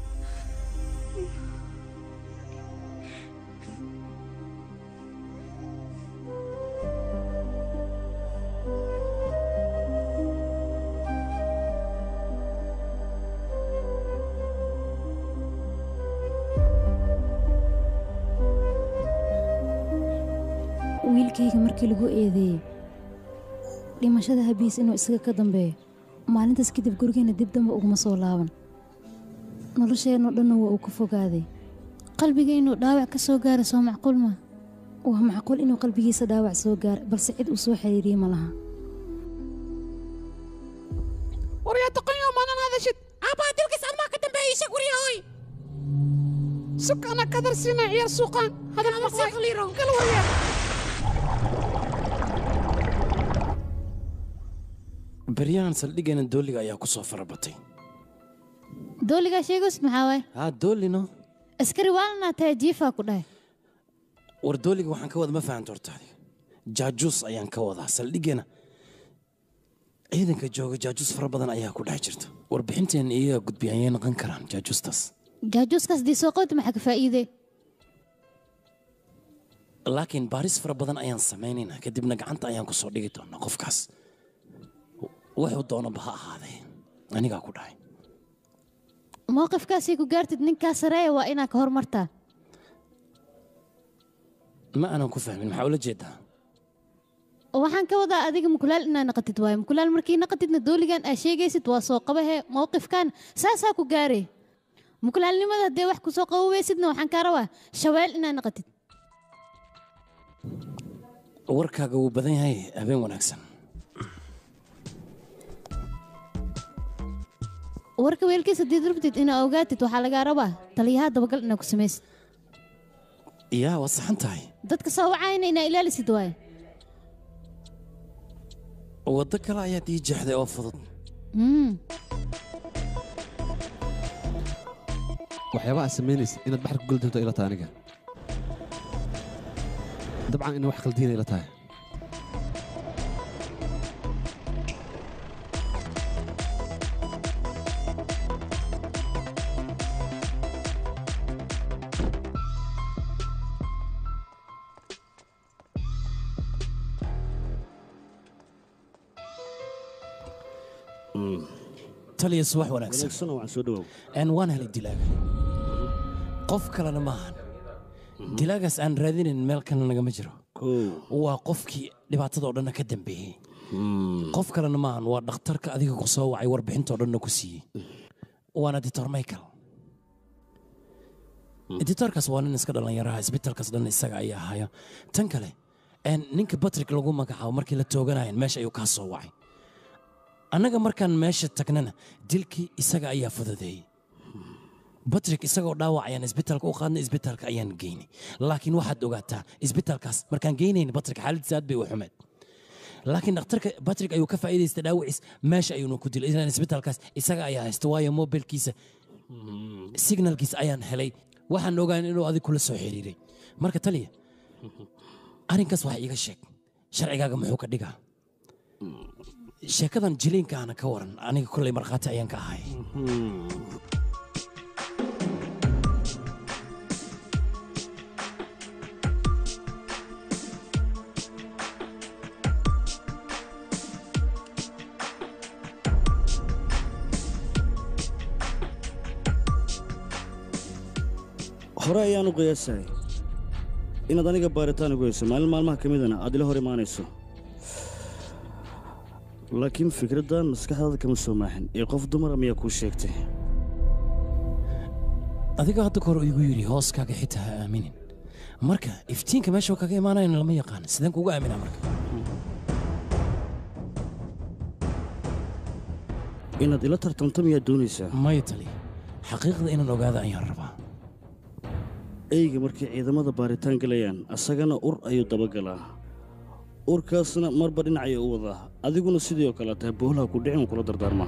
wiilkayga markii lagu eedeeyey dhimashada habiis inuu isaga ka dambeeyo maalintaas kadib gurigeenna dib damba uguma soo laaban nolosheenno dhanna waa uu ka fogaaday qalbiga inuu dhaawac ka soo gaaro soo macquul ma waa macquul inuu qalbigiisa dhaawac soo gaaro balse cid uu soo xiriiriyey ma laha waryaa doqonyo maanan hadashid aabbaa dilkiis admaa ka dambeeyey isha guryahoy sug ana kadarsiina ciyaar suuqaan hadal maqliiro gal waryaa baryahan saldhiggeena dooliga ayaa ku soo farabatay dooligaa sheegos maxaa waay haa doolino askari waalnaa tahay jiifaa ku dhahay war dooliga waxaan ka wada ma fahamta horta adiga jaajuus ayaan ka wadaa saldhiggeena ciidanka jooga jaajuus fara badan ayaa ku dhex jirta warbixinteena iyaga gudbi ayay noqon karaan jaajuustaas jaajuuskaas dii soo qowta maxaa ka faa'iidee laakiin baaris fara badan ayaan samaynaynaa kadibna gacanta ayaan ku soo dhigi doonaa qofkaas wuxuu doonaba ha ahaadee anigaa ku dhahay mowqifkaasay ku gaartid ninkaa sareeya waa inaa ka hormartaa ma aanan ku fahmin maxaa ula jeedaa waxaan ka wadaa adiga mukulaal inaa naqatid waayo mukulaal markii naqatidna dooligan aa sheegaysid waa soo qabahee mowqifkan saasaa ku gaaree mukulaalnimada haddee wax kusoo qaboweysidna waxaan kaa rabaa shaweel inaa naqatid warkaaga wuu badan yahay habeen wanaagsan warka weelkiisa haddiid rabtid inaa ogaatid waxaa lagaa rabaa taliyaha dabagal inaa ku samaysid yaa waa saxan tahay dadka soo wacayna inaa ilaalisid waaye waddo kale ayaad ii jeexday oo fudud waxyaaba aad samaynaysa inaad baxar ku geli doonto ila tahay aniga dabcan ina wax khaldiina ila tahay taliya subax wanaagsan wanaagsan waan soo dhawow aan waan helay dilaaga qof kalena maahan dilaagaas aan raadinayn meel kalena nagama jiro waa qofkii dhibaatadoo dhanna ka dambeeyey qof kalena maahan waa dhakhtarka adiga ku soo wacay warbixintoo dhanna ku siiyey waana ditor michael ditorkaas waa nin iska dhallinyaraha isbitaalkaas dhan isaga ayaa haya tan kale een, ninka batrik lagu magacaabo markii la tooganayan meesha ayuu kaa soo wacay annaga markaan meesha tagnana dilkii isaga ayaa fududeeyey batrik isagoo dhaawac ayaan isbitaalka u qaadnay isbitaalka ayaan geynay laakiin waxaad ogaataa isbitaalkaas markaan geynayna batrik xaaladdiisa aad bay u xumeed laakiin dhakhtarka batrik ayuu ka faa'iidaystay dhaawaciis meesha ayuuna ku dilay ilaan isbitaalkaas isaga ayaa haysta waayo mobilkiisa signalkiisa ayaan helay waxaan ogaan inuu adig kula soo xiriiray marka taliya arrinkaas wax iiga sheeg sharcigaaga muxuu ka dhigaa sheekadan jiliinkaana ka waran aniga kolley markhaati ayaan ka ahay hore ayaan u qiyaasahay inaad aniga baaritaan ugu hayso maalin maalmaha ka midana aad ila hor imaanayso laakiin fikraddan maskaxdaada kama soo maaxin ee qof dumara miyaa kuu sheegtay adiga hadda kahor igu yidhi hooskaaga xitaa ha aaminin marka iftiinka meeshuu kaga imaanayana lama yaqaan sideen kugu aaminaa marka inaad ila tartanto miyaad doonaysaa maya tali xaqiiqda inaan ogaada ayaan rabaa eyga markay ciidamada baaritaan galayaan asagana ur ayuu dabagalaa urkaasna marba dhinacay u wadaa adiguna sidii oo kale tahay boolaha ku dhicin kula dardaarmaa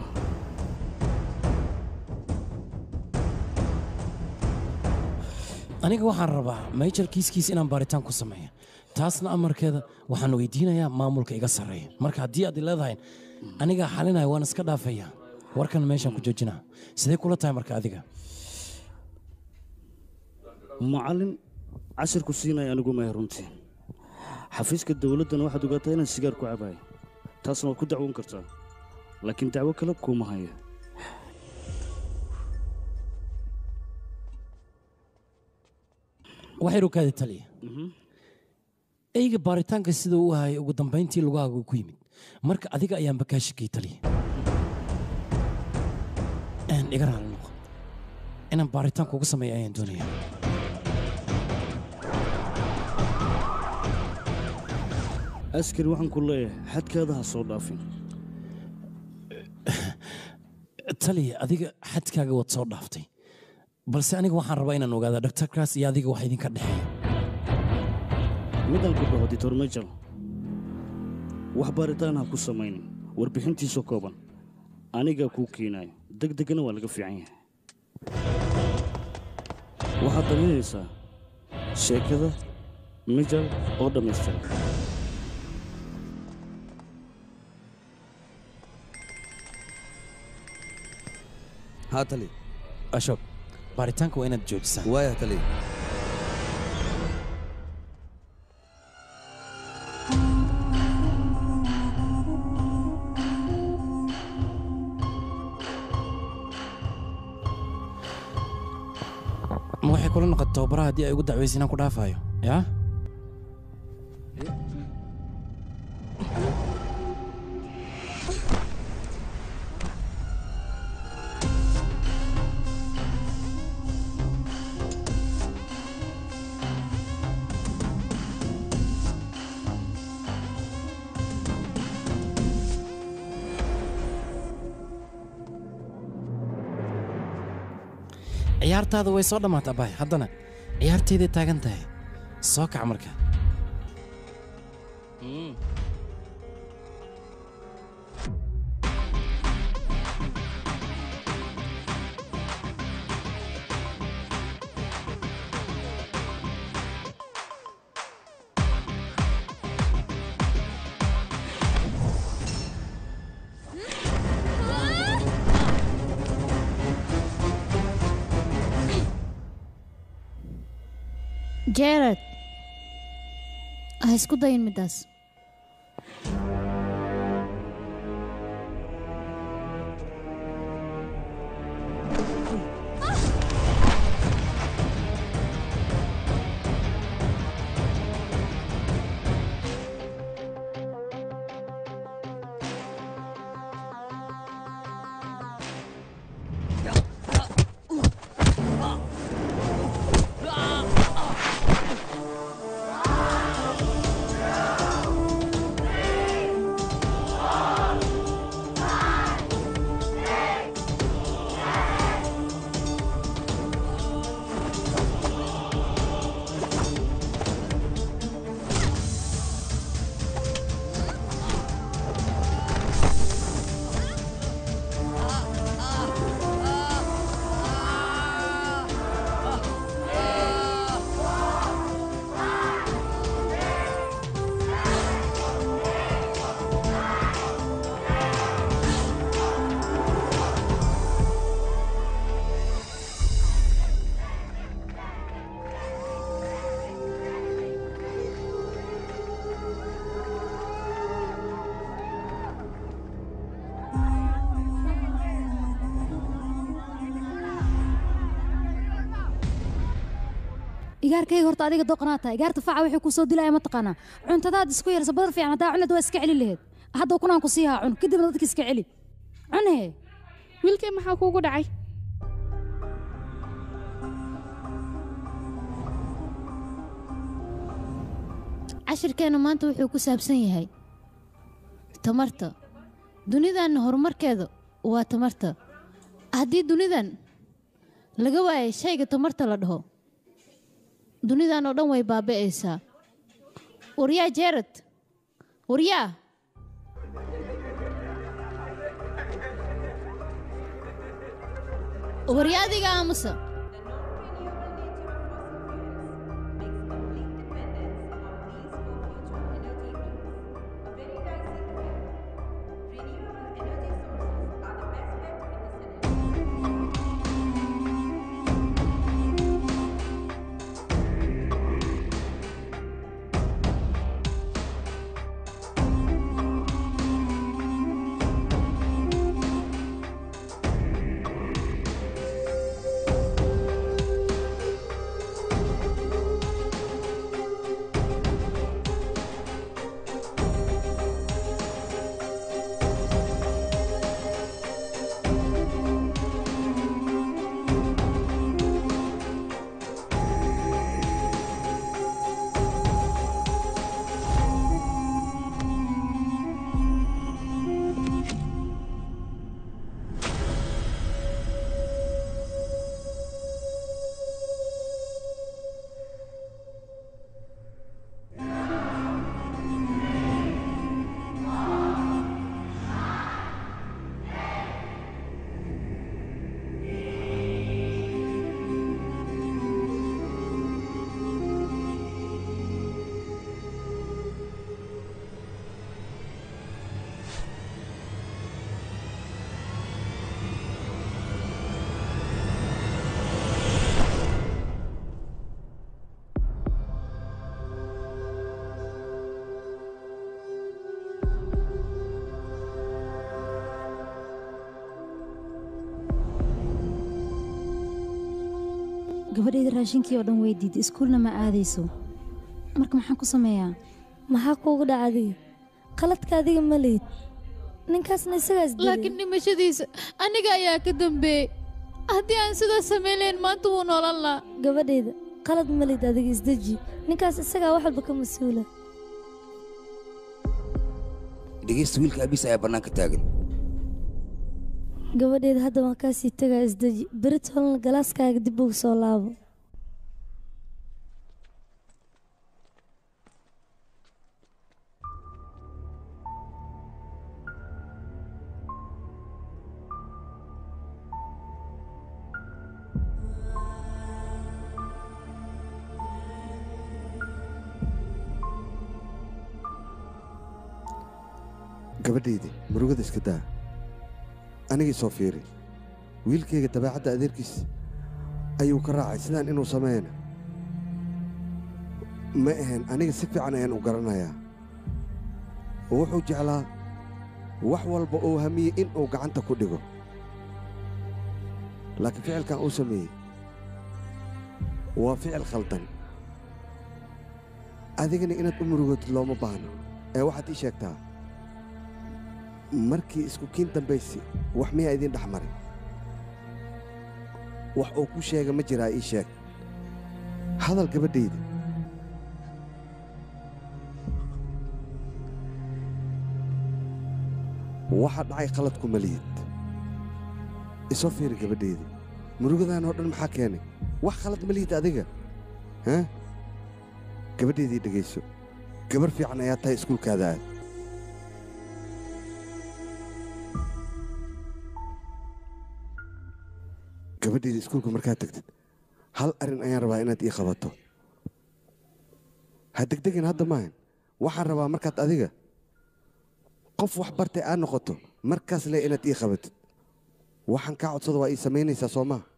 aniga waxaan rabaa major kiiskiis inaan baaritaan ku sameeyo taasna amarkeeda waxaan weydiinayaa maamulka iga sarreeya marka haddii aad leedahay anigaa xalinaya waan iska dhaafaya warkan meeshaan ku joojinaa sidee kula tahay marka adiga macallin cashirku siinaya anigu maya runtii xafiiska dowladdana waxaad ogaataa inaan sigaar ku cabayo taasna waad ku dacwoon kartaa laakiin dacwo kale kuuma haya waxay rukaadi taliya eyga baaritaanka sida uu hayay ugu dambayntii lugahaaga ku yimid marka adiga ayaanba kaa shakiyey taliya Een, iga raali noqo inaan baaritaanka ugu sameeyo ayaan doonaya askari waxaan ku leeyahay xadkaada ha soo dhaafin taliya adiga xadkaaga waad soo dhaaftay balse aniga waxaan rabaa inaan ogaada dhaktarkaas iyo adiga wax idinka dhexeeya midaan ku dhaho ditor majal wax baaritaan ha ku samaynin warbixintiisa kooban anigaa kuu keenayo deg degana waa laga fiican yahay waxaad damaynaysaa sheekada mijal oo dhammaystiran haa tali ashok baaritaanka waa inaad joojisaa waaya tali ma waxay kula noqotay tababaraha haddii ay ugu dacwaysa inaan ku dhaafayo yaa ciyaartaada way soo dhammaata abay haddana ciyaarteeday taagan tahay soo kac marka jared ha isku dayin middaas igaarkayga horta adiga doqonaa tahay igaarta faca wixii kuu soo dilaya ma taqaanaa cuntadaad isku yarsa badar fiican haddaa cunad waa iska celin laheed hadda kunaan ku siihaa cun kadibna dadka iska celi cunhe wiilkay maxaa kuugu dhacay cashirkeenna maanta wuxuu ku saabsan yahay tamarta dunidan horumarkeeda waa tamarta haddii dunidan laga waayay shayga tamarta la dhaho dunidan oo dhan way baaba'aysaa waryaa jeerad waryaa waryaa adiga aamusa gabadhayda raashinkii oo dhan way diiday iskuulna ma aadayso marka maxaan ku sameeyaa maxaa kuugu dhaca adiga qaladka adiga ma lihid ninkaasna isagaas dilay laakiin dhimashadiisa aniga ayaa ka dambeeyey haddii aan sidaas samayn lahayn maanta wuu noolan lahaa gabadhayda qalad ma lihid adiga isdeji ninkaas isagaa wax walba ka mas-uula dhegeysta wiilka abiis ayaa bannaanka taagan gabadhayda hadda waan kaasii tagaa isdeji berit holna galaaskaaga dib ugu soo laabo gabadhaydii murugada iska daa anigii soo fiiri wiilkayga dabeecadda adeerkiis ayuu ka raacay sidaan inuu sameeyana ma ahayn aniga si fiican ayaan u garanayaa wuxuu jeclaa wax walba uu hamiyey in uu gacanta ku dhigo laakiin ficilkan uu sameeyey waa ficil khaldan adigana inaad u murugootid looma baahno ee waxaad ii sheegtaa markii isku kiin dambaysi wax miyaa idiin dhex maray wax uu ku sheega ma jiraa ii sheeg hadal gabadhayda waxa dhacay khaladku maliyid isoo fiiri gabadhayda murugadaan oo dhan maxaa keenay wax khalad maliyid adiga ha gabadhaydii dhegayso gabar fiican ayaa tahay iskuulkaada aad gabadhayda iskuulka markaad tagtid hal arrin ayaan rabaa inaad ii qabato ha degdegin hadda maahan waxaan rabaa markaad adiga qof wax bartay aad noqoto markaas le inaad ii qabatid waxaan kaa codsada waa ii samaynaysaa soo maa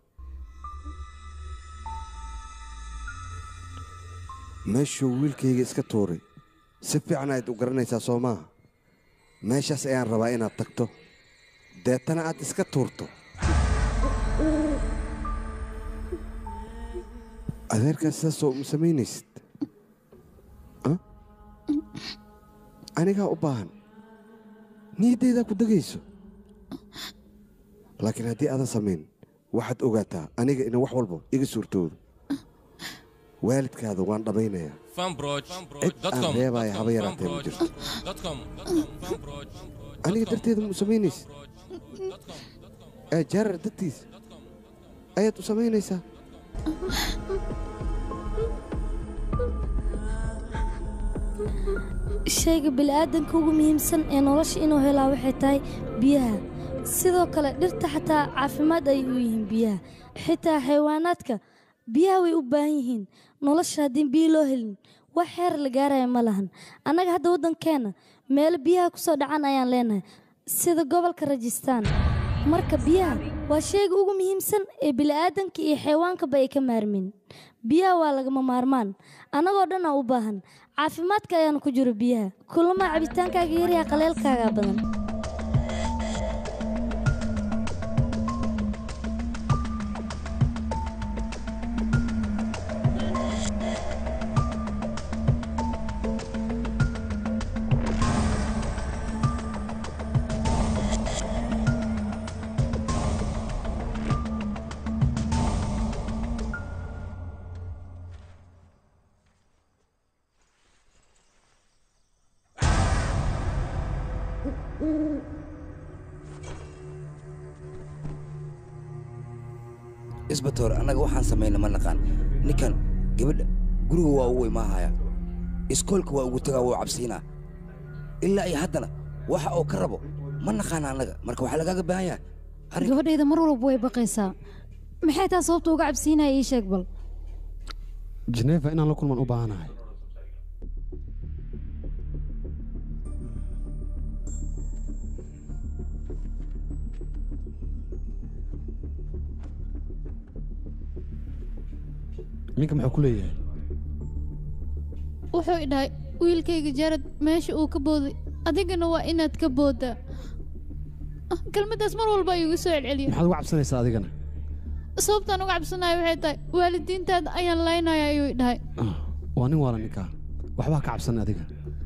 meeshuu wiilkayga iska tuuray si fiican ayaad u garanaysaa soo maaha meeshaas ayaan rabaa inaad tagto deetana aad iska tuurto adeerkaas sidaasoo ma samaynaysid anigaa u baahan niyaddaydaa ku degayso laakiin haddii aadan samayn waxaad ogaataa aniga ina wax walba iga suurtoodo waalidkaada waan dhammaynayaa cid aan reebaaya haba yaraatee ma jirto aniga darteeda ma u samaynaysid ee jaarar dartiisa ayaad u samaynaysaa shayga bini'aadanka ugu muhiimsan ee nolosha inuu helaa waxay tahay biyaha sidoo kale dhirta xataa caafimaad ayay u yihiin biyaha xitaa xayawaanaadka biyaha way u baahan yihiin nolosha haddii biyo loo helin wax xeer la gaaraya ma lahan annaga hadda waddankeenna meelo biyaha ku soo dhacan ayaan leenahay sida gobolka rajistaan marka biyaha waa shayga ugu muhiimsan ee bini'aadanka iyo xayawaankaba ay ka maarmin biyaha waa lagama maarmaan annagoo dhan aa u baahan caafimaadka ayaana ku jiro biyaha kulamaa cabitaankaaga yaryaha qaleelkaagaa badan isbatoor annaga waxaan samayna ma naqaan ninkan gabadha guriga waa ugu imaahaya iskoolka waa ugu tagaa wuu cabsiinaa ilaa iyo haddana waxa uu ka rabo ma naqaan annaga marka waxaa lagaaga baahan yahay gabadhayda mar walba way baqaysaa maxay taa sababta uga cabsiinaya ii sheeg bal jeneefa inaan la kulman u baahanahay minka muxuu ku leeyahay wuxuu idhahay wiilkayga jaarad meesha uu ka booday adigana waa inaad ka booddaa kelmaddaas mar walba ayuu igu soo celceliya maxaad uga cabsanaysaa adigana sababtaan uga cabsanayo waxay tahay waalidiintaada ayaan laynaya ayuu i dhahay waa nin waala ninkaa waxbaa ka cabsan adiga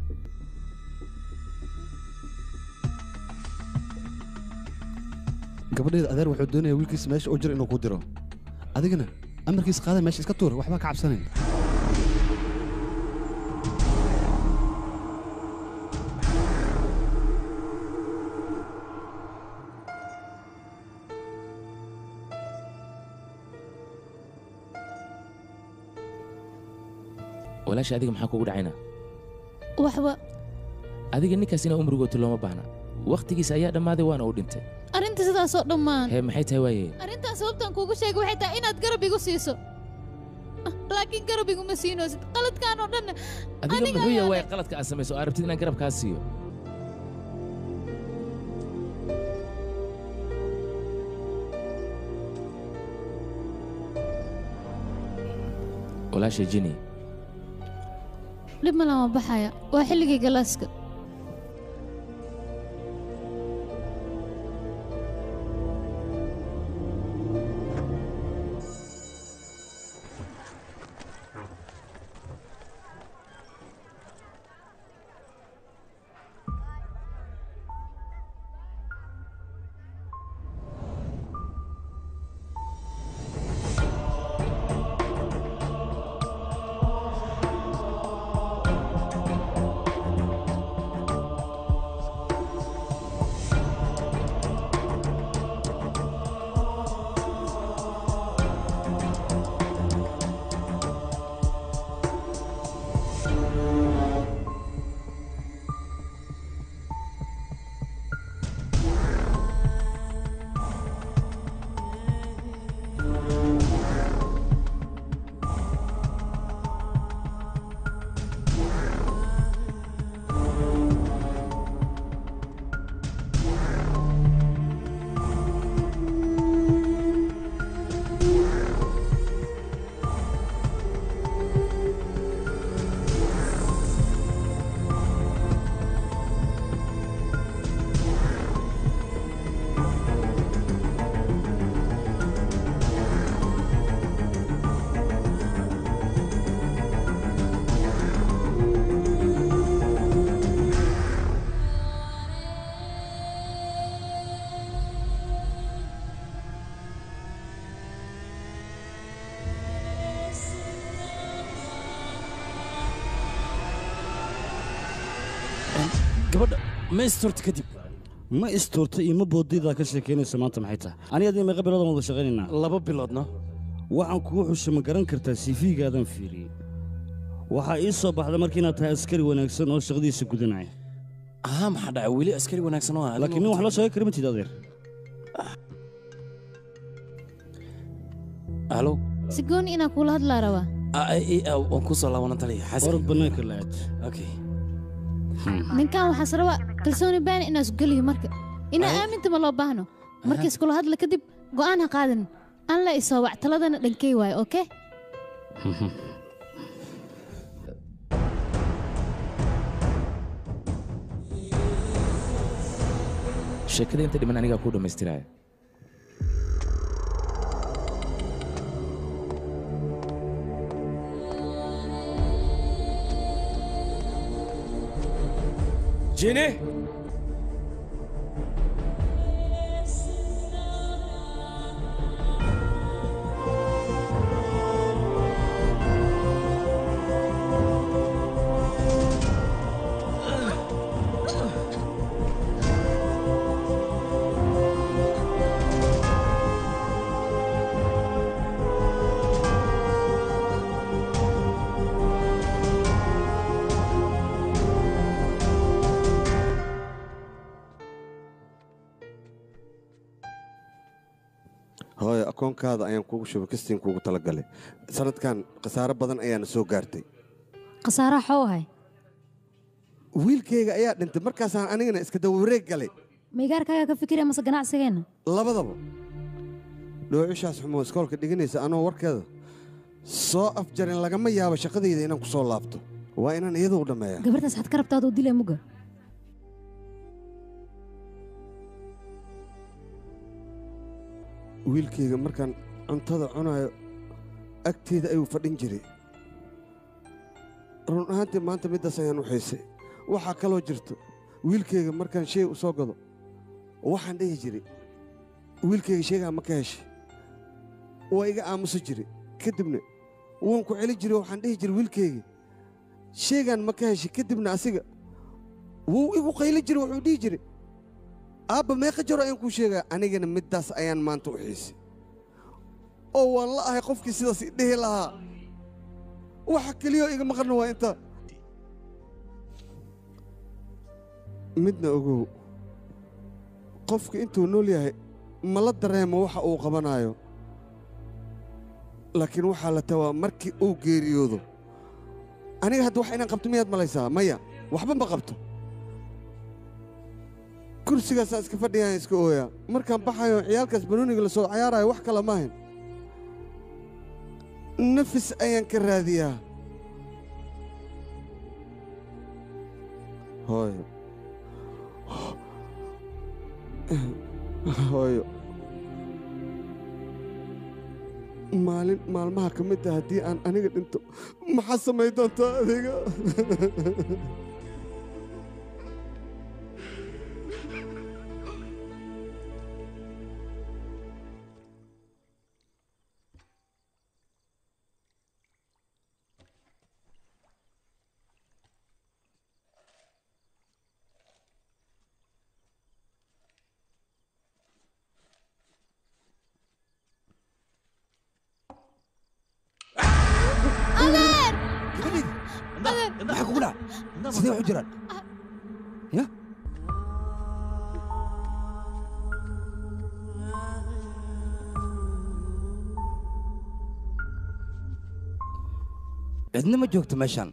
gabadheeda adeer wuxuu doonaya wiilkiisa meesha u jiro inuu ku diro adigana amarkiisa qaada meesha iska tuur waxbaa ka cabsanayn walaasha adiga maxaa kugu dhacayna waxba adiga ninkaas inaa umrigooti looma baahna wakhtigiisa ayaa dhammaaday waana uu dhintay arrinta sidaasoo dhammaan hee maxay tahay waaye arrintaas sababtaan kuugu sheegay waxay tahay inaad garab igu siiso laakiin garab iguma siinoosid qaladkaan oo dhan adiga muxuu yahay waay qaladka aad samayso oo aad rabtid inaan garab kaa siiyo walaasha jini dhib ma lama baxaya waa xilligii galaaska gabadha ma isturta kadib ma istuurta iyo ma boodidaa ka sheekaynaysa maanta maxay tahay ani adii meeqa biloodan wada shaqaynaynaa laba biloodna waxaan kugu xusha ma garan kartaa sifiigaadan fiiriyey waxaa ii soo baxda marka inaad tahay askari wanaagsan oo shaqadiisa gudanaya haa maxaa dhacay weli askari wanaagsan oo ah laakiin nin wax loo sheegi kara matid adeer halo si gooni inaan kuula hadlaa rabaa waan ku soo laabanan taliya orod bannaanka la aad okay ninkan waxaas rabaa kalsooni baani inaa isgeliyo marka inaa aaminta ma loo baahno marka iskula hadla kadib go'aan ha qaadin aan la isoo wac taladana dhankey waayo okey sheekada inta dhiman anigaa kuu dhammaystiraya jini hooyo akoonkaada ayaan kuugu shubay kastiin kuugu talagalay sanadkan khasaaro badan ayaana soo gaartay khasaaraha xoo ahay wiilkayga ayaa dhintay markaasaan anigana iska dawareeg galay maygaarkaagaa ka fikiraya mase ganacsigeenna labadaba dhoocishaas xumoo iskoolka dhiganaysa anoo warkeeda soo afjarin lagama yaabo shaqadayda inaan ku soo laabto waa inaan iyada u dhammeeya gabartaas xad ka rabtaa aduu dilay muga wiilkayga markaan cuntada cunayo agteeda ayuu fadhin jiray run ahaantii maanta middaas ayaan u xiisay waxaa kaloo jirto wiilkayga markaan shay u soo gado waxaan dhihi jiray wiilkayga sheegaa ma ka heshay waa iga aamusi jiray kadibna waan ku celin jiray waxaan dhihi jiray wiilkayga sheegaan ma ka heshay kadibna asiga wuu igu qaylin jiray wuxuu dhihi jiray aabba meeqa jaro ayaan kuu sheegaa anigana middaas ayaan maanta u xiisay oo waan la ahay qofkii sidaas i dhihi lahaa waxa keliyoo iga maqanna waa intaa midna ogow qofka intuu nool yahay ma la dareemo waxa uu qabanaayo laakiin waxaa la tawaa markii uu geeriyoodo aniga hadda wax inaan qabto miyaad malaysaa maya waxba ma qabto kursigaasaan iska fadhiyaan iska ooyaa markaan baxayo ciyaalkaas banooniga la soo cayaarayo wax kale maahayn nafis ayaan ka raadiyaa hooyo hooyo maalin maalmaha ka mid ah haddii aan aniga dhinto maxaa samay doontaa adiga adeer maxaa kugu dhaca sidee wax u jiraan ya cidna ma joogto meeshaan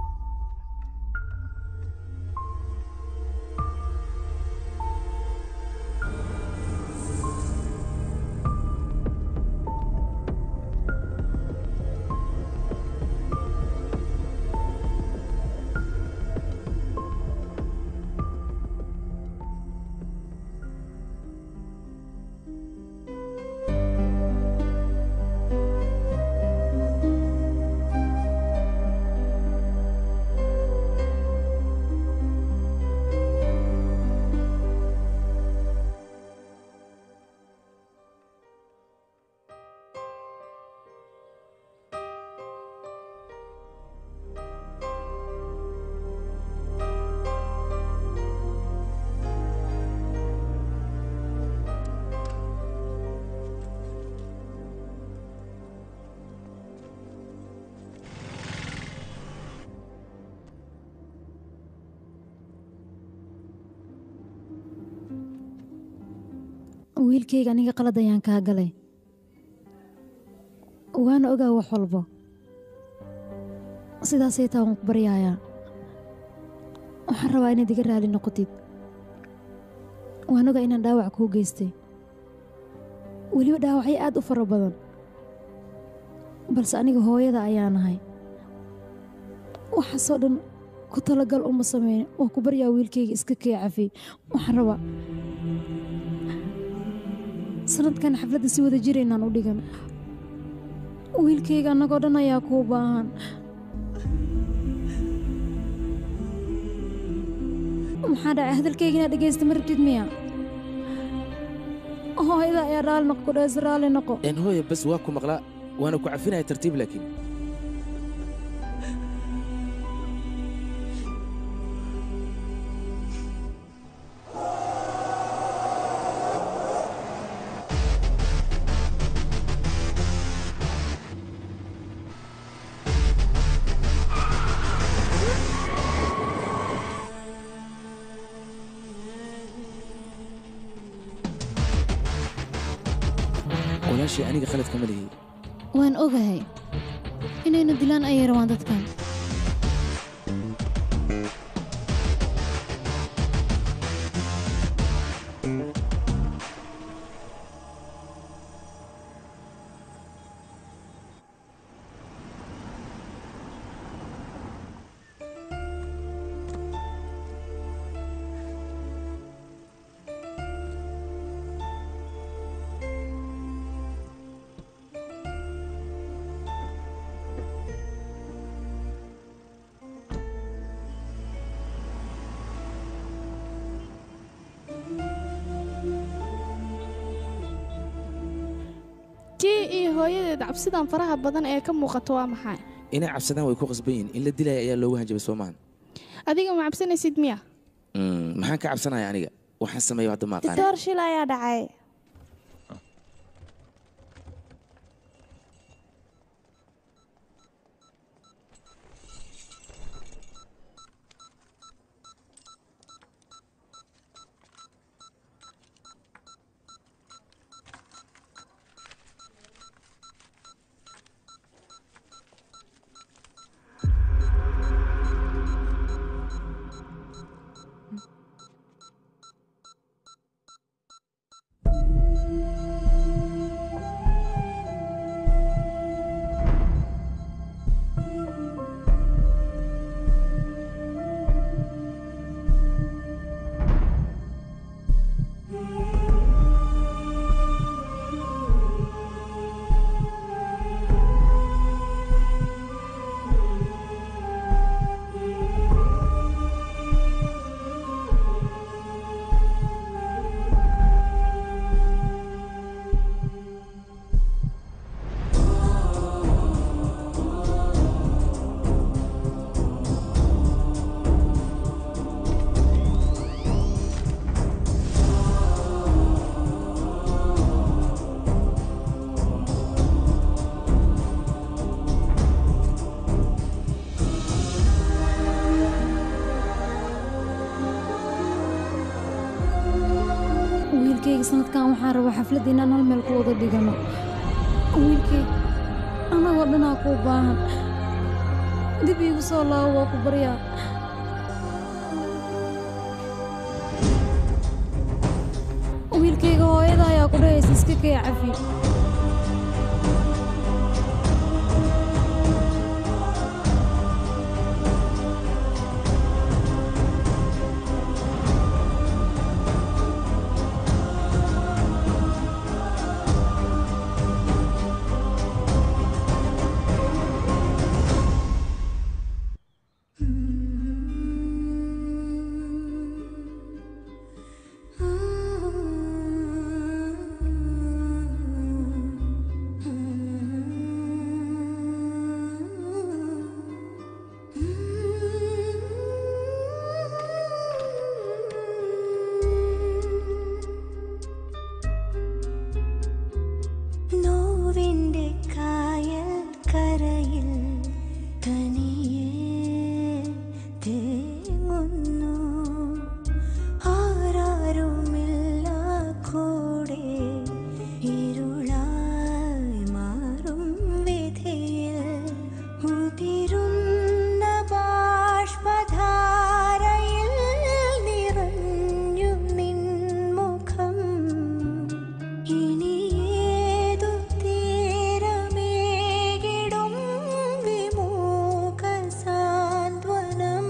wiilkayga aniga qalad ayaan kaa galay waana ogaa wax walbo sidaasay taa waan ku baryayaa waxaan rabaa inaad iga raali noqotid waan ogaa inaan dhaawac kuu geystay weliba dhaawacyo aad u fara badan balse aniga hooyada ayaan ahay waxaasoo dhan ku talagal uma sameyn waan ku baryaa wiilkayga iska kee cafi waxaan rabaa sanadkan xafladda si wada jir inaan u dhigan wiilkayga annagoo dhan ayaa kuu baahan maxaa dhacay hadalkayga inaad dhegaysta ma rabtid miya hooyada ayaa raali noqo ku dhees raali noqo een hooya bas waa ku maqlaa waana ku cafinaya tartiib laakiin walaashii aniga khalad kama lihi waan ogahay inaynu dilaan ayay rabaan dadkan jii iyo hooyadeed cabsidan faraha badan ee ka muuqato waa maxay inay cabsadaan way ku qasban yihiin in la dilaya ayaa loogu hanjabay soo maahan adiga ma cabsanaysid miya Mm, maxaan ka cabsanaya aniga waxaan sameeyo hadda ma aqaan ditoor shil ayaa dhacay wiilkayga sanadkan waxaan rabaa xafladda inaan hal meel ku wada dhigano wiilkay annagoo dhanaa kuu baahan dib iigu soo laabo waa ku baryaa wiilkayga hooyada ayaa ku dhahaysa iska kaya cafi നോവിൻ്റെ കായൽ കരയിൽ തനിയെ തേങ്ങുന്നു ആരാരുമില്ല കൂടെ ഇരുളായി മാറും വിധിയിൽ ഉതിരുന്ന ബാഷ്പധാരയിൽ നിറഞ്ഞു നിൻമുഖം ഇനിയേതു തീരമേകിടും വിമുഖ സാന്ത്വനം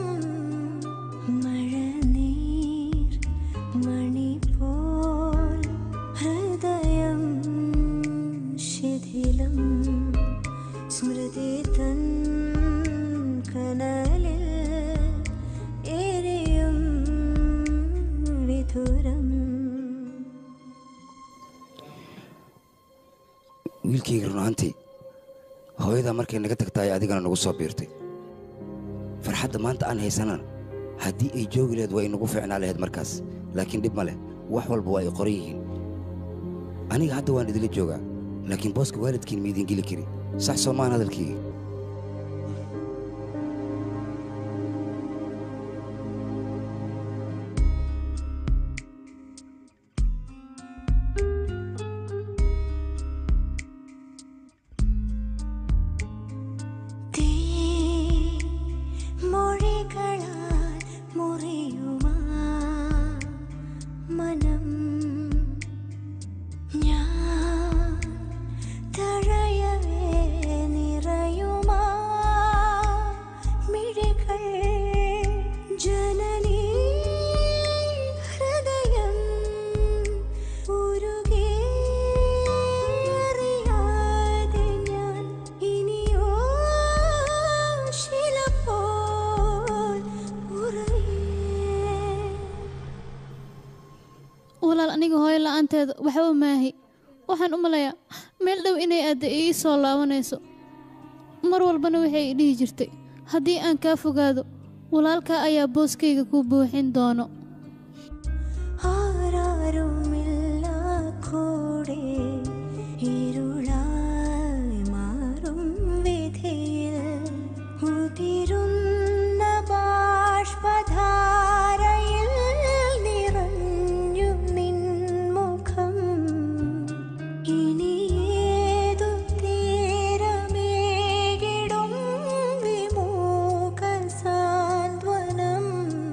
മഴനീർ മണി പോൽ ഹൃദയം ശിഥിലം സ്മൃതി തൻ കനലിൽ എരിയും വിധുരം wiilkayga run ahaantii hooyadaa markay naga tagtaay adigana nagu soo biirtay farxadda maanta aan haysanana haddii ay joogi lahayd waa inagu fiicnaa lahayd markaas laakiin dhib ma leh wax walba waa ay qoran yihiin aniga hadda waan idila joogaa laakiin booska waalidkiin ma idin geli kari sax soo maan hadalkii തീ മൊഴികളാൽ മുറിയുമാ മനം ഞാൻ തഴയവേ നിറയുമാ മിഴികൾ ജനനീ ഹൃദയം ഉരുകി അറിയാതെ ഞാൻ ഇനിയോ ശില പോൽ ഉറയേ walaal aniga hooyo la'aanteeda waxba maahi waxaan u malayaa meel dhow inay aadda ii soo laabanayso mar walbana waxay i dhihi jirtay haddii aan kaa fogaado walaalkaa ayaa booskayga ku buuxin doono ആരാരുമില്ല കൂടെ ഇരുളായി മാറും വിധിയിൽ ഉതിരുന്ന ബാഷ്പധാരയിൽ നിറഞ്ഞു നിൻമുഖം ഇനിയേതു തീരമേകിടും വിമൂക സാന്ത്വനം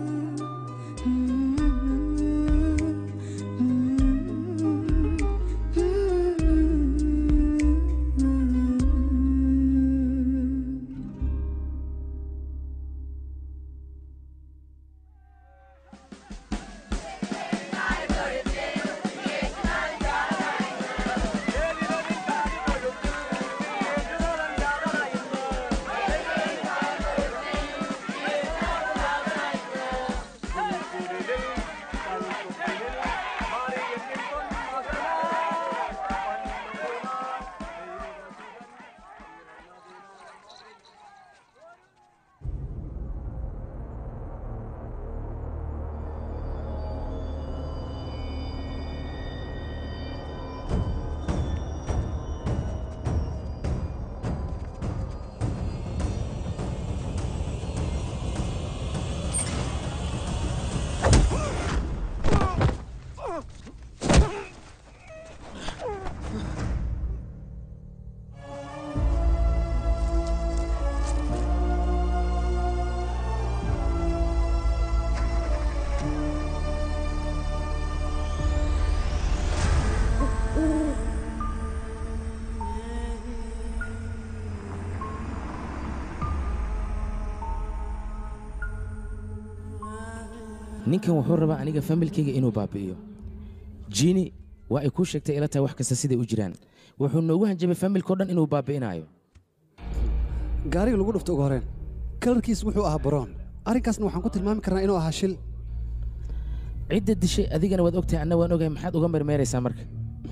ninkan wuxuu rabaa aniga familkayga inuu baabi'iyo jini waa ay kuu sheegtay ila tahay wax kasta siday u jiraan wuxuu noogu hanjabay familkao dhan inuu baabi'inayo gaariga lagu dhufto ugu horeen kalarkiis wuxuu ahaa baroon arrinkaasna waxaan ku tilmaami karnaa inuu ahaa shil cidda dishay adigana waad ogtahay anna waan ogahay maxaad uga mermeeraysaa marka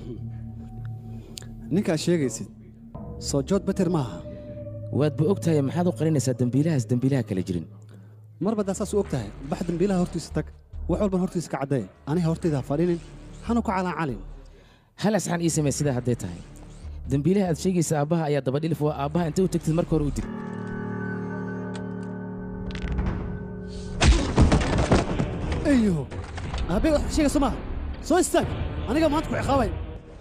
ninkaad sheegaysid soo jood beter maaha waadba ogtahay maxaad u qarinaysaa dembiilahaas dembiilaha kala jirin marba daa saas u og tahay bax dembiilaha hortiisa tag wax walban hortiisa ka caddee aniga hortayda ha fadhinin hanu ku calaacalin hal asxaan ii samee sidaa hadday tahay dembiilaha aad sheegaysa aabbaha ayaa dabadhilif waa aabbaha intay u tagtid marka hore u dig eyo aabbey wax sheegayso maaha soo istaag aniga maanta ku ciqaabay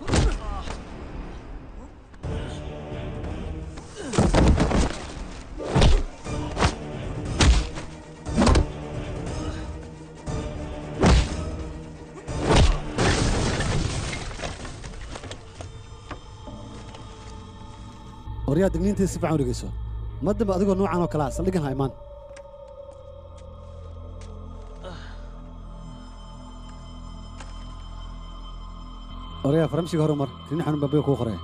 waryaa digniintii si fiican u dhegeyso ma dambe adigoo noocan oo kalea saldhigan ha imaan waryaa faramshiga hore mar rin xanun baabiga kuu qoraya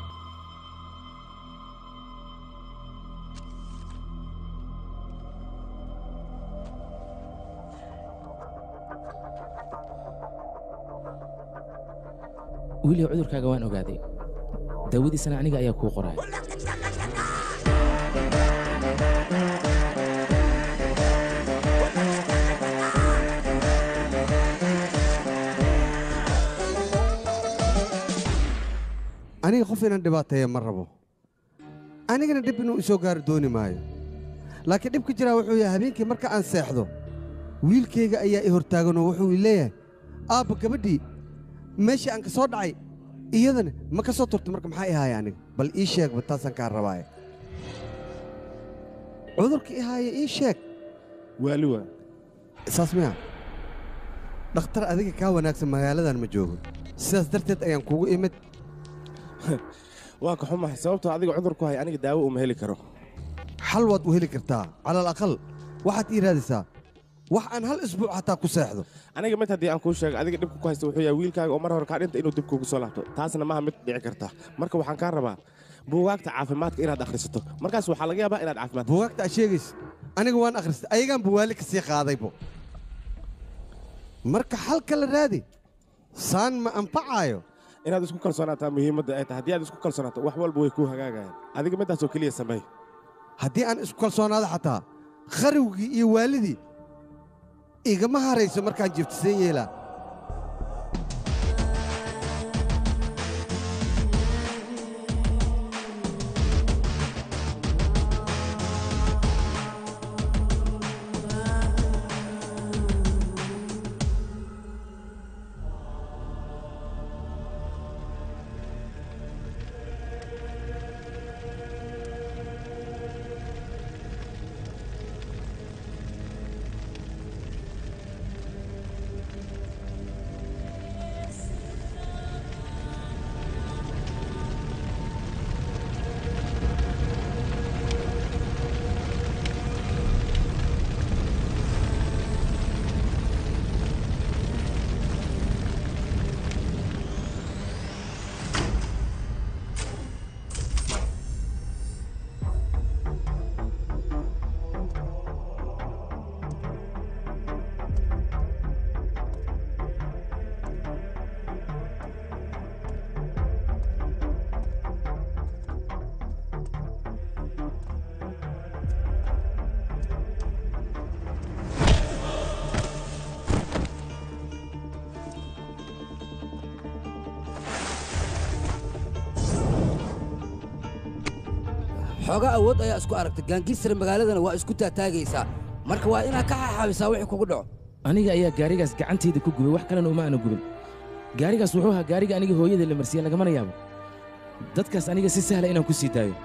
wiilio cudurkaaga waan ogaaday daawadiisana aniga ayaa kuu qoraya aniga qof inaan dhibaateeya ma rabo anigana dhib inuu isoo gaari dooni maayo laakiin dhibka jiraa wuxuu yahay habeenkii marka aan seexdo wiilkayga ayaa i hortaaganoo wuxuu i leeyahay aabba gabadhii meeshii aan ka soo dhacay iyadana ma ka soo turta marka maxaa i haaya aniga bal ii sheegba taasaan kaa rabaaye cudurka i haaya ii sheeg waali waa saas miya dhakhtar adiga kaa wanaagsan magaaladan ma joogo sidaas darteed ayaan kugu imid waan ka xumahay sababtoo adiga cudur ku hay aniga daawo uma heli karo xal waad u heli kartaa cala alaqal waxaad ii raadisaa wax aan hal isbuuc xataa ku seexdo aniga mid haddii aan kuu sheego adiga dhibka ku haysta wuxuu yahay wiilkaaga oo mar hore kaa dhinta inuu dib kuugu soo laabto taasna maaha mid dhici karta marka waxaan kaa rabaa buugaagta caafimaadka inaad akhrisato markaas waxaa laga yaabaa inaad caafimaad buugaagta aad sheegaysa aniga waan akhristay ayagaan buwaali ka sii qaadaybo marka xalka la raadi saan ma anfacaayo inaad isku kalsoonaataa muhiimadda ay tahay haddii aad isku kalsoonaato wax walba way kuu hagaagayaan adiga midaasoo keliya sameey haddii aan isku kalsoonaado xataa qarowgii iyo waalidii igama harayso markaan jiftiseen yeelaa xoogaa awood ayaa isku aragtay gaangistar magaaladana waa isku taataagaysaa marka waa inaad ka xaxaabisaa wixii kugu dhaco aniga ayaa gaarigaas gacantayda ku gubay wax kalena uma aana gubin gaarigaas wuxuu ahaa gaariga aniga hooyada la marsiiye lagamana yaabo dadkaas aniga si sahla inaan ku sii daayo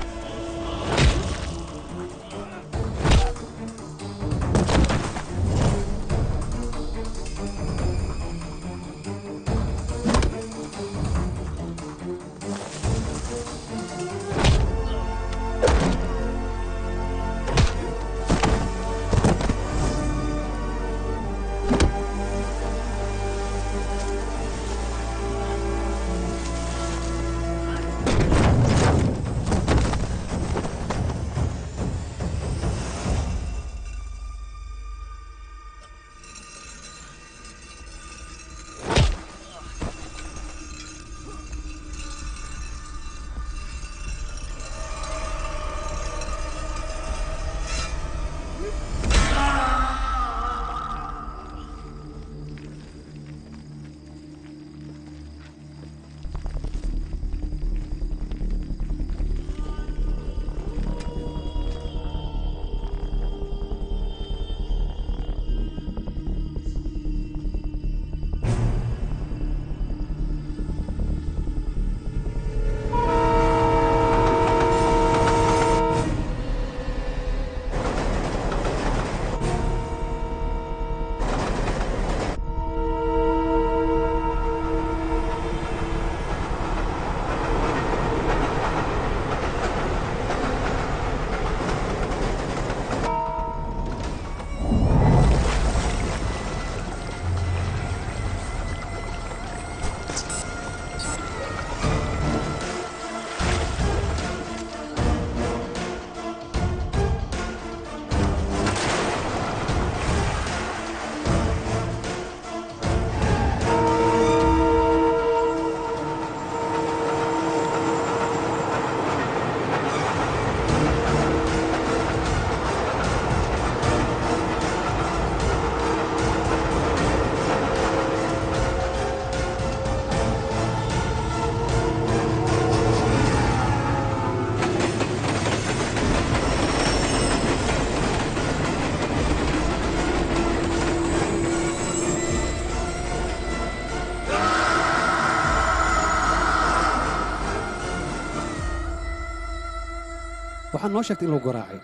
waxaa noo sheegtay in lagu garaacay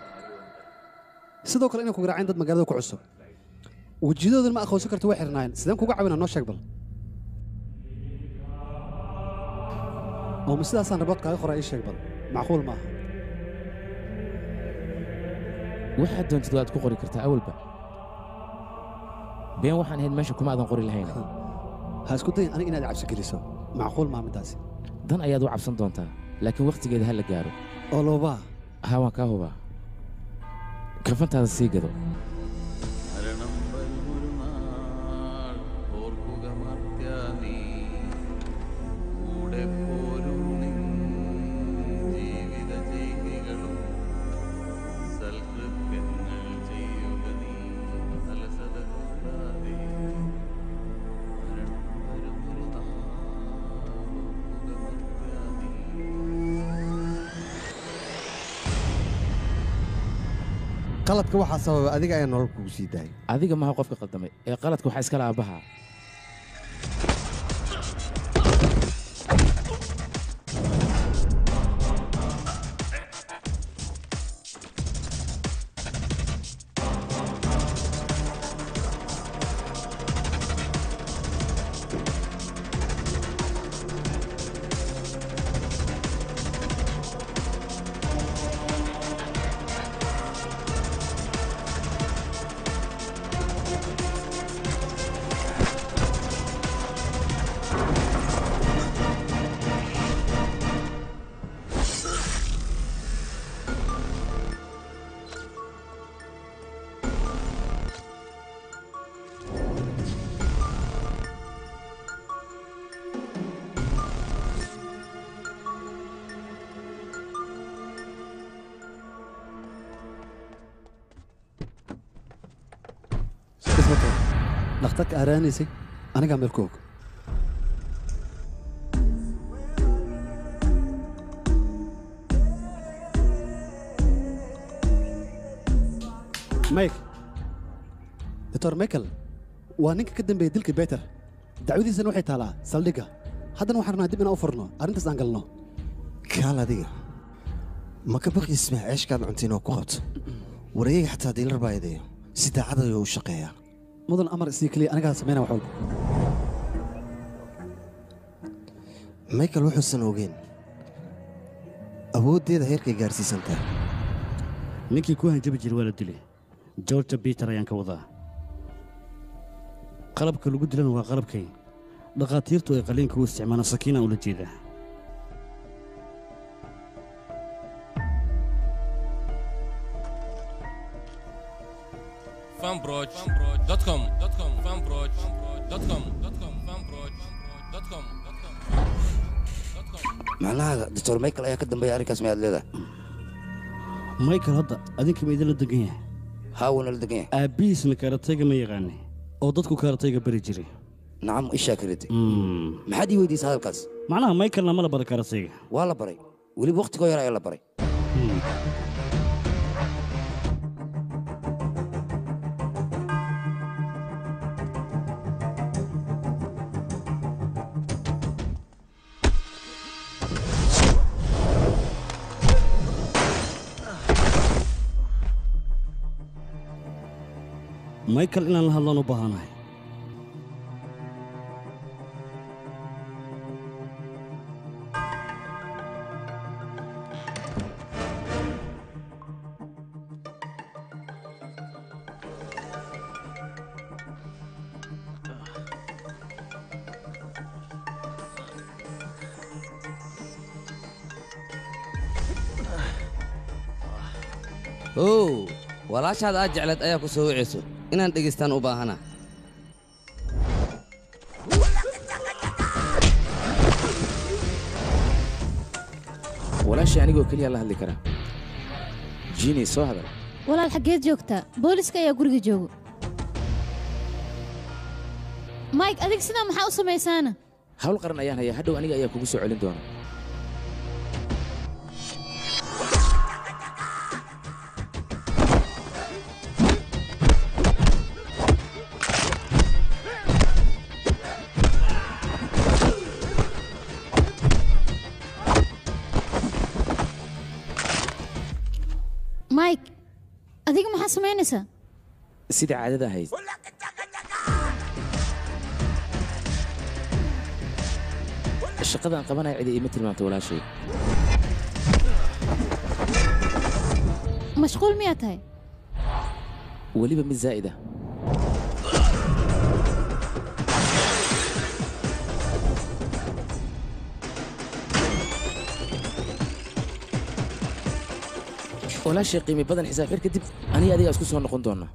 sidoo kale inay ku garaaceen dad magaalada ku cusub wejiyadoodan ma aqoonsan karto way xirnaayeen sideen kuga caawinaa noo sheeg bal oo ma sidaasaan rabood kaaga qoraa ii sheeg bal macquul maaha waxaad doontid waad ku qori kartaa awalba been waxaan ahayd meesha kuma aadan qori lahayn ha isku dayin aniga inaad cabsi geliso macquul maa middaasi dan ayaad u cabsan doontaa laakiin wakhtigeeda ha la gaaro oo loobaa haa waan kaa hubaa kafantaada sii gado qaladka waxaa sababa adiga ayaa nolol kugu sii daayay adiga maha qofka qaldamay ee qaladka waxaa iskala aabbaha isbato dhakhtarka aaraanaysay anigaa meel ku og mike doctor michael waa ninka ka dambeeya dilka beter dacwadiisana waxay taalaa saldhigga haddana waxaan rabnaa dib inaan u furno arrintaas aan galno kaal adiga ma ka baqi ismaa ceeshkaad cunta inoo ku qabto wareeyaga xataa diilar baa eedeeyo si daacad ayuu u shaqeeyaa mudan amar isii keliya anigaa sameynaa wax walba michael wuxuusan ogeyn awooddeeda heerkay gaarsiisantaa ninkii ku hanjabi jiray waa la dilay georgia peter ayaan ka wadaa qalabka lagu dilana waa qalabkay dhakhaatiirtu ay qaliinka u isticmaalaan sakiinaan ula jeedaa fanbroch.com fanbroch.com fanbroch.com macnaha doctor michael ayaa ka dambeeya arrinkaas mayaad leedahay michael hadda adinka ma idinla degan yahay haa wuuna la degan yahay aabbihiisna karatayga ma yaqaane oo dadku karatayga bari jiray nacam ishaa karite maxaad ii weydiisa hadalkaas macnaha michaelna ma la bara karatayga waa la baray weliba wakhtigoo yar ayaa la baray michael inaan la hadlaan u baahanahay ow walaashaad aad jecleed ayaa ku soo wicayso inaan dhegaystaan u baahana walaashii anigoo keliya la hadli karaa jini soo hadal walaal xaggeed joogtaa booliska ayaa guriga joogo mike adig sidaa maxaa u samaysaana hawl qaran ayaan hayaa hadhow aniga ayaa kugu soo celin doona mike adiga maxaa samaynaysaa sidai caadada ahayd shaqadaan qabanaya cidi iima tilmaamta walaashay mashquul miyaa tahay weliba mid zaa'id ah walaashay qiimi badan xisaab xir kadib aniga adiga isku soo noqon doona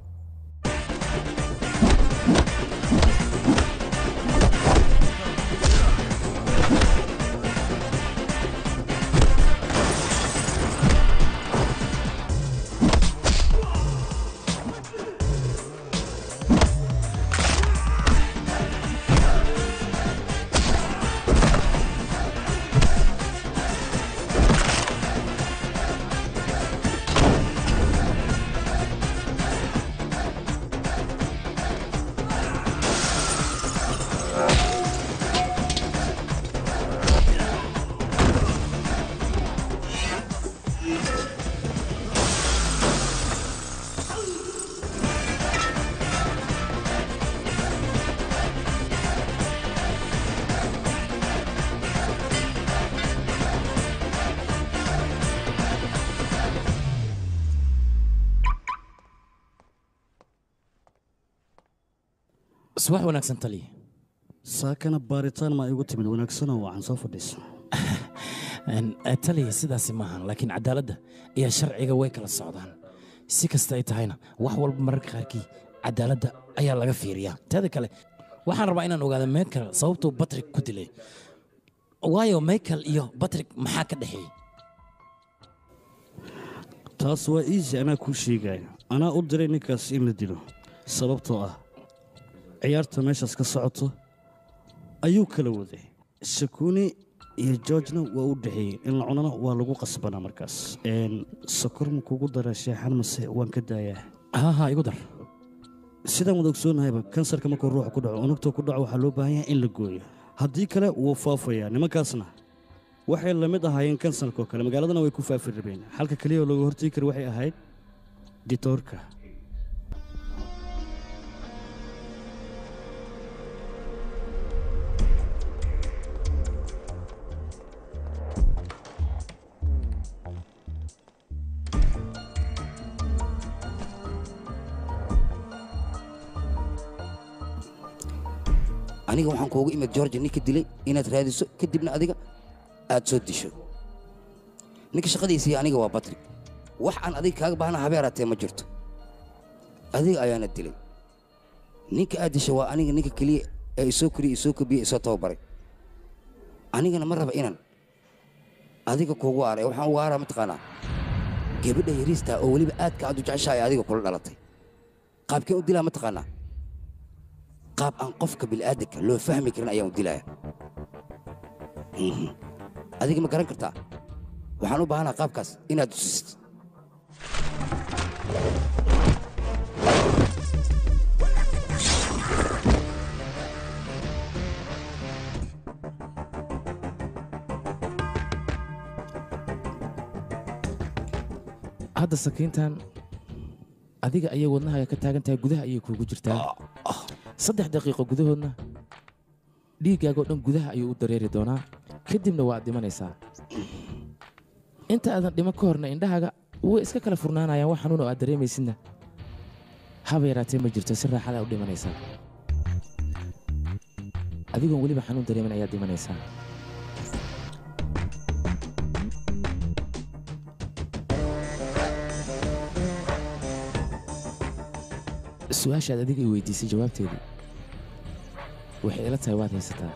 subax wanaagsan taliya saakana baaritaan ma igu timid wanaagsanoo wacan soo fadhiisa Een, eh, taliya sidaasi maahan laakiin cadaaladda iyo sharciga way kala socdaan si kasta ay tahayna wax walba mararka qaarkii cadaaladda ayaa laga fiiriyaa teeda kale waxaan rabaa inaan ogaado michael sababtuu batrik ku dilay waayo michael iyo batrik maxaa ka dhexeeyey taas waa easy anaa kuu sheegaya anaa u diray ninkaas in la dilo sababtoo ah ciyaarta meeshaas ka socoto ayuu kala waday shakuni iyo georgena waa u dhexeeyey in la cunana waa lagu qasbanaa markaas Een, sokor ma kugu dara sheexan mase waan ka daayaa haha igu dar sidaan wada ogsoonnahayba kansarka markuu ruuxa ku dhaco unugta ku dhaco waxaa loo baahan yahay in la gooyo haddii kale wuu faafayaa nimankaasna waxay la mid ahaayeen kansarkoo kale magaaladana way ku faafi rabeen xalka keliya oo looga hortegi kara waxay ahayd ditoorka aniga waxaan kuugu imid georgia ninka dilay inaad raadiso kadibna adiga aad soo disho ninka shaqadiisii aniga waa batri wax aan adiga kaaga baahna habeeraatee ma jirto adiga ayaana dilay ninka aad disha waa aniga ninka keliya ee isoo koriye isoo kobiye isoo tababaray anigana ma raba inaan adiga kuugu aaray waxaan ugu aaraa mataqaanaa gabadha yariistaa oo weliba aadka aad u jeceshahay adiga kula dhalatay qaabkeen u dilaa mataqaanaa qaab aan qofka bil'aadanka loo fahmi karin ayaan u dilaya Mhm. adiga ma garan kartaa waxaan u baahanaa qaabkaas inaad tusisid hadda sakiintan adiga ayay wadnahaga ka taagan tahay gudaha ayay kuugu jirtaa saddex daqiiqo gudahoodna dhiiggaagoo dhan gudaha ayuu u dareeri doonaa kadibna waad dhimanaysaa inta aadan dhiman ka horna indhahaaga way iska kala furnaanayaan wax xanuun oo aad dareemaysidna haba yaraatee ma jirto si raaxada u dhimanaysaa adigoon weliba xanuun dareemin ayaad dhimanaysaa su-aashaad adiga i weydiisay jawaabteedii waxay ila tahay waad haysataa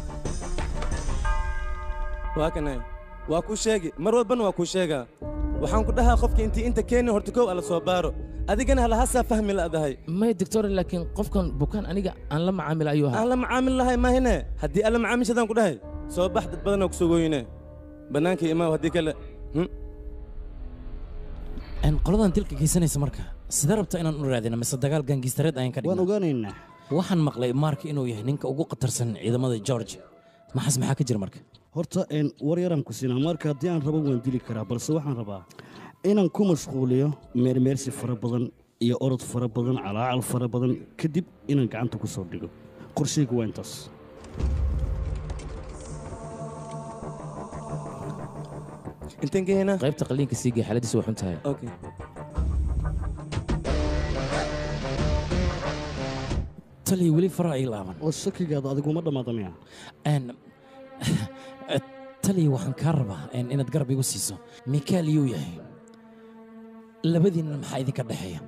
waa kanay waa kuu sheegi mar walbana waa kuu sheegaa waxaan ku dhahaa qofka intii inta keeni horta kow alla soo baaro adigana halahasaa fahmi la'dahay may doctor laakiin qofkan bukaan aniga aan la macaamil ayuu ahaa aan la macaamil lahay maahine haddii alla macaamishadaan ku dhahay soo bax dad badanoo kusoo gooyine bannaanka imaaw haddii kale hm? Een, qoladan dilka geysanaysa marka sidee rabta inaan u raadina mise dagaal gaangiistareed ayaan ka waan ogaanaynaa waxaan maqlay mark inuu yahay ninka ugu khatarsan ciidamada george maxaas maxaa ka jira marka horta een, war yaraan ku siinaa marka haddii aan rabo waan dili karaa balse waxaan rabaa inaan ku mashquuliyo meermeersi fara badan iyo orod fara badan calaacal fara badan kadib inaan gacanta ku soo dhigo qorshaygu waa intaas inteen geynaa qaybta qalliinka sii gee xaaladiisu waa xun tahay okay. taliya weli fara ay laaban oo shakigaada adiguma dhammaada miya Een, taliya waxaan kaa rabaa een, inaad garab igu siiso mikael yuu yahay labadiinna maxaa idinka dhexeeya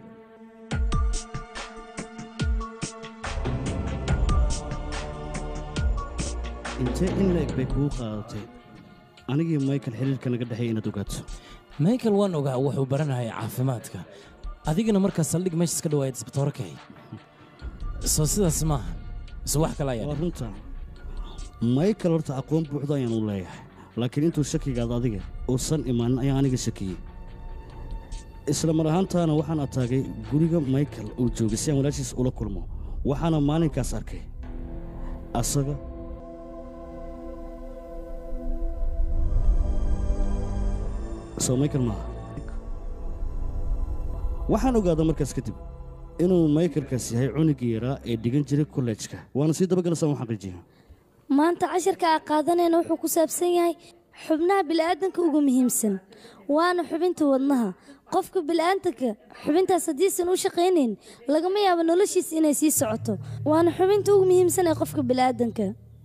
intee in la eg bay kugu qaadatay anigii michael xiriirka naga dhexeeya inaad ogaato michael waan ogaa wuxuu baranayay caafimaadka adigana markaa saldhig meeshaas ka dhawaayad isbitooro ka hay soo sidaas maaha mise wax kale ayaa waa runta michael horta aqoon buuxda ayaan u leeyahay laakiin intuu shakigaada adiga uusan imaanin ayaan aniga shakiyey isla mar ahaantaana waxaan ataagay guriga michael uu joogay si aan walaashiis ula kulmo waxaana maalinkaas arkay asaga soo michael maaha waxaan ogaadaa markaas kadib inuu michaelkaas yahay cunugii yaraa ee dhigan jiray kollejka waana sii dabagalasaan u xaqiijiya maanta cashirka aa qaadanayna wuxuu ku saabsan yahay xubnaha bila'aadanka ugu muhiimsan waana xubinta wadnaha qofka bila'aadanka xubintaas haddiisan u shaqaynayn lagama yaabo noloshiisa inay sii socoto waana xubinta ugu muhiimsan ee qofka bila'aadanka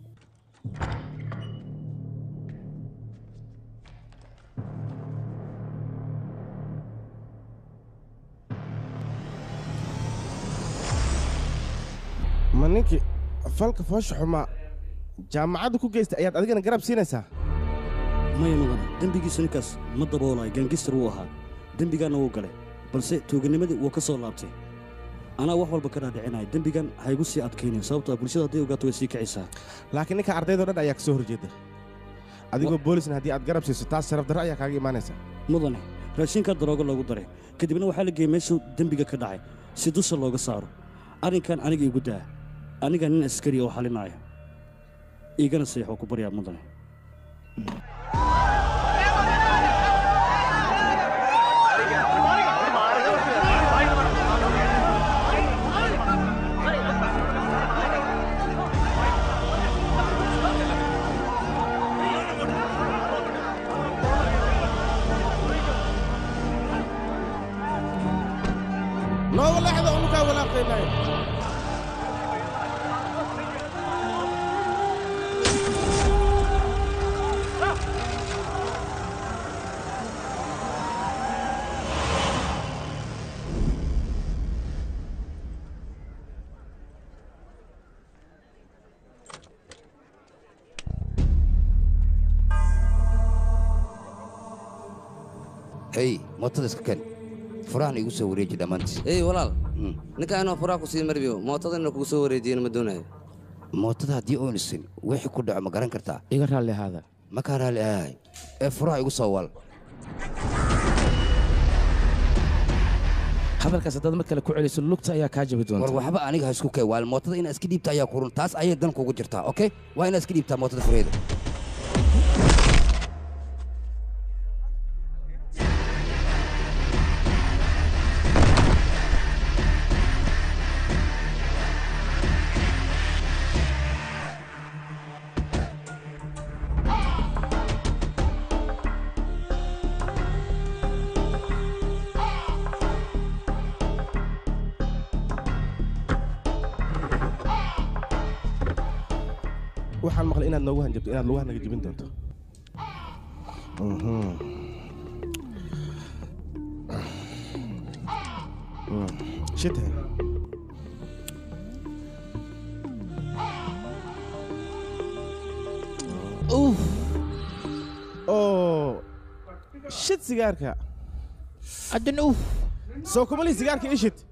ma ninkii falka foosha xumaa jaamacadda ku geystay ayaad adigana garab siinaysaa maya mudane dembigiisa ninkaas ma daboolayo gangistar wuu ahaa dembigaanna wuu galay balse tuuganimadii wuu ka soo laabtay anaa wax walba ka dhaadhicinaya dembigan haygu sii adkaynin sababtoo bulshada hadday ogaato way sii kicaysaa laakiin ninka ardaydoo dhan ayaa ka soo horjeeda adigoo boolisna haddii aad garab siiso taas sharaf darro ayaa kaaga imaanaysa mudane raashinkaa daroogo loogu daray kadibna waxaa la geeyey meeshuu dembiga ka dhacay si dusha looga saaro arrinkan aniga igu daa aniga nin askari oo xalinaya iigana seexoo ku baryaa mudane nooga leexda unukaa walaaqaynaayo hey mootada iska ken furahan igu soo wareeji dhammaantiis ey walaal ninka inuu furaa ku sii marbiyo mootada inuu kugu soo wareejiyana ma doonayo mootada haddii oon isin wixii ku dhaco ma garan kartaa iga raalli ahaada ma kaa raalli ahay ee furaha igu soo wal hadalkaas haddaad mar kale ku celiso lugta ayaa kaa jabi doonta war waxba aniga ha isku kay waal mootada inaa iska dhiibta ayaa kurun taas ayay dan kugu jirtaa okey waa inaa iska dhiibtaa mootada fureeda waxaan maqlay inaad noogu hanjabto inaad lugaha naga jebin doonto Mhm. Mm. shit he. Uff. oo shit sigaarka adan uf soo kuma lihi sigaarka ii shit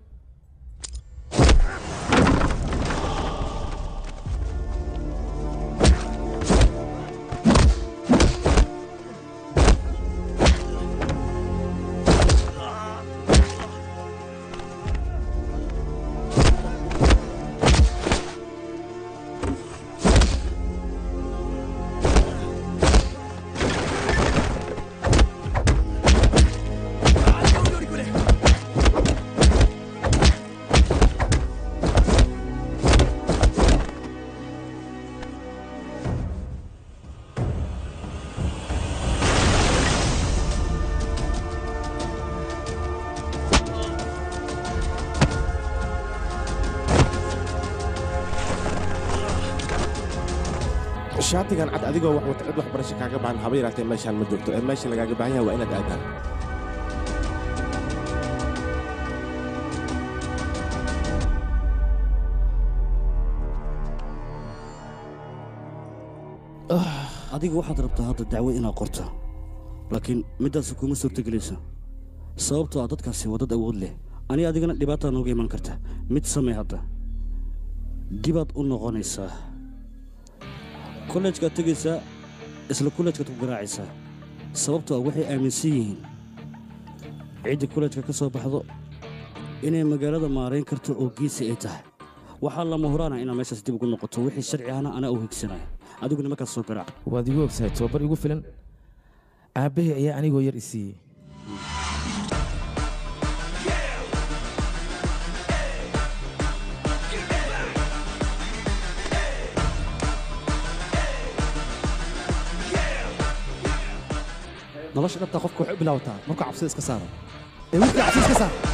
shaatigan cad adigoo wax wata cid waxbarasho kaaga baahan haba yaraatee meeshaan ma joogto ee meesha lagaaga baahan yahay waa inaad aadaa adiga waxaad rabtaa hadda dacwo inaad qorto laakiin middaasi kuma suurtogelayso sababtoo ah dadkaasi waa dad awood leh aniga adigana dhibaataa nooga iman karta mid samee hadda dibaad u noqonaysaa kollejkaad tegaysaa isla kollejkaad ku garaacaysaa sababtoo ah waxay aaminsan yihiin ciddii kollejka ka soo baxdo inay magaalada maarayn karto oo geesi ay tahay waxaa lama huraana inaad meeshaas dib ugu noqoto wixii sharci ahna anaa u higsanaya adiguna markaas soo garaac waad igu ogsahay tababar igu filan aabbahay ayaa anigoo yar i siiyey nolosha dhabta qofka waxay u bilaabataa markuu cabsida iska saaro ee wiilkii cabsida iska saar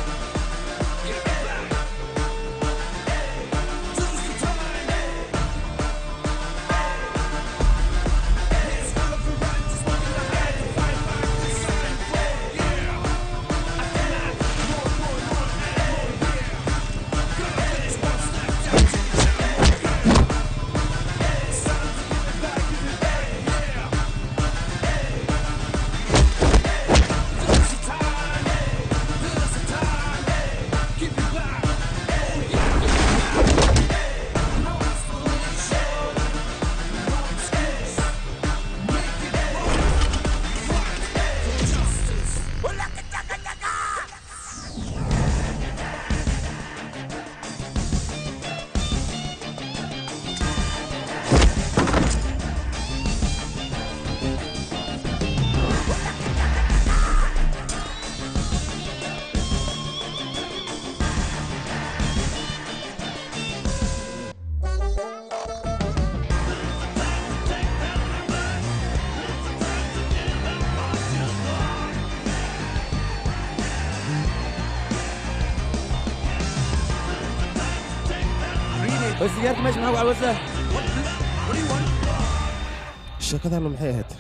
bas sigaarka meesha maxaa ku cawasaa sheekadaanu maxay ahayd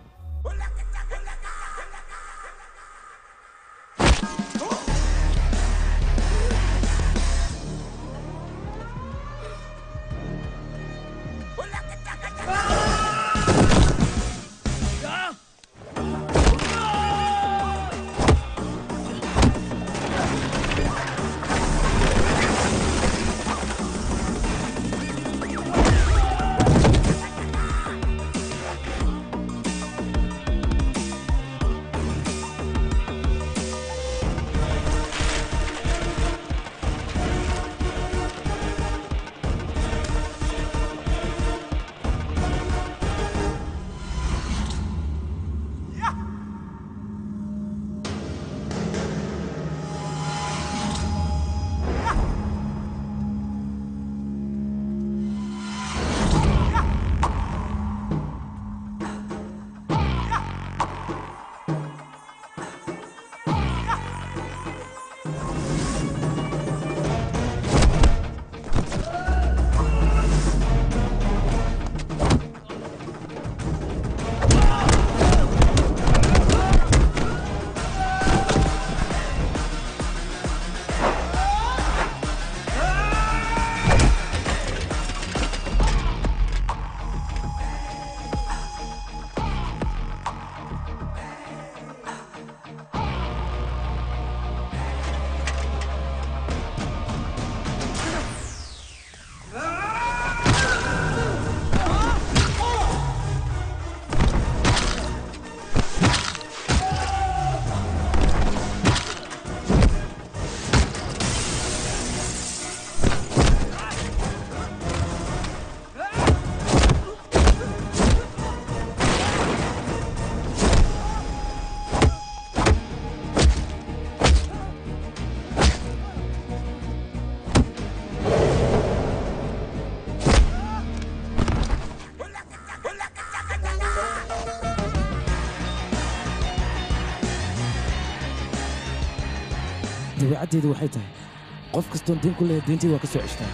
dabeecaddeedu waxay tahay qof kastoon diin ku leeyahay diintii waa ka soo ceshtaa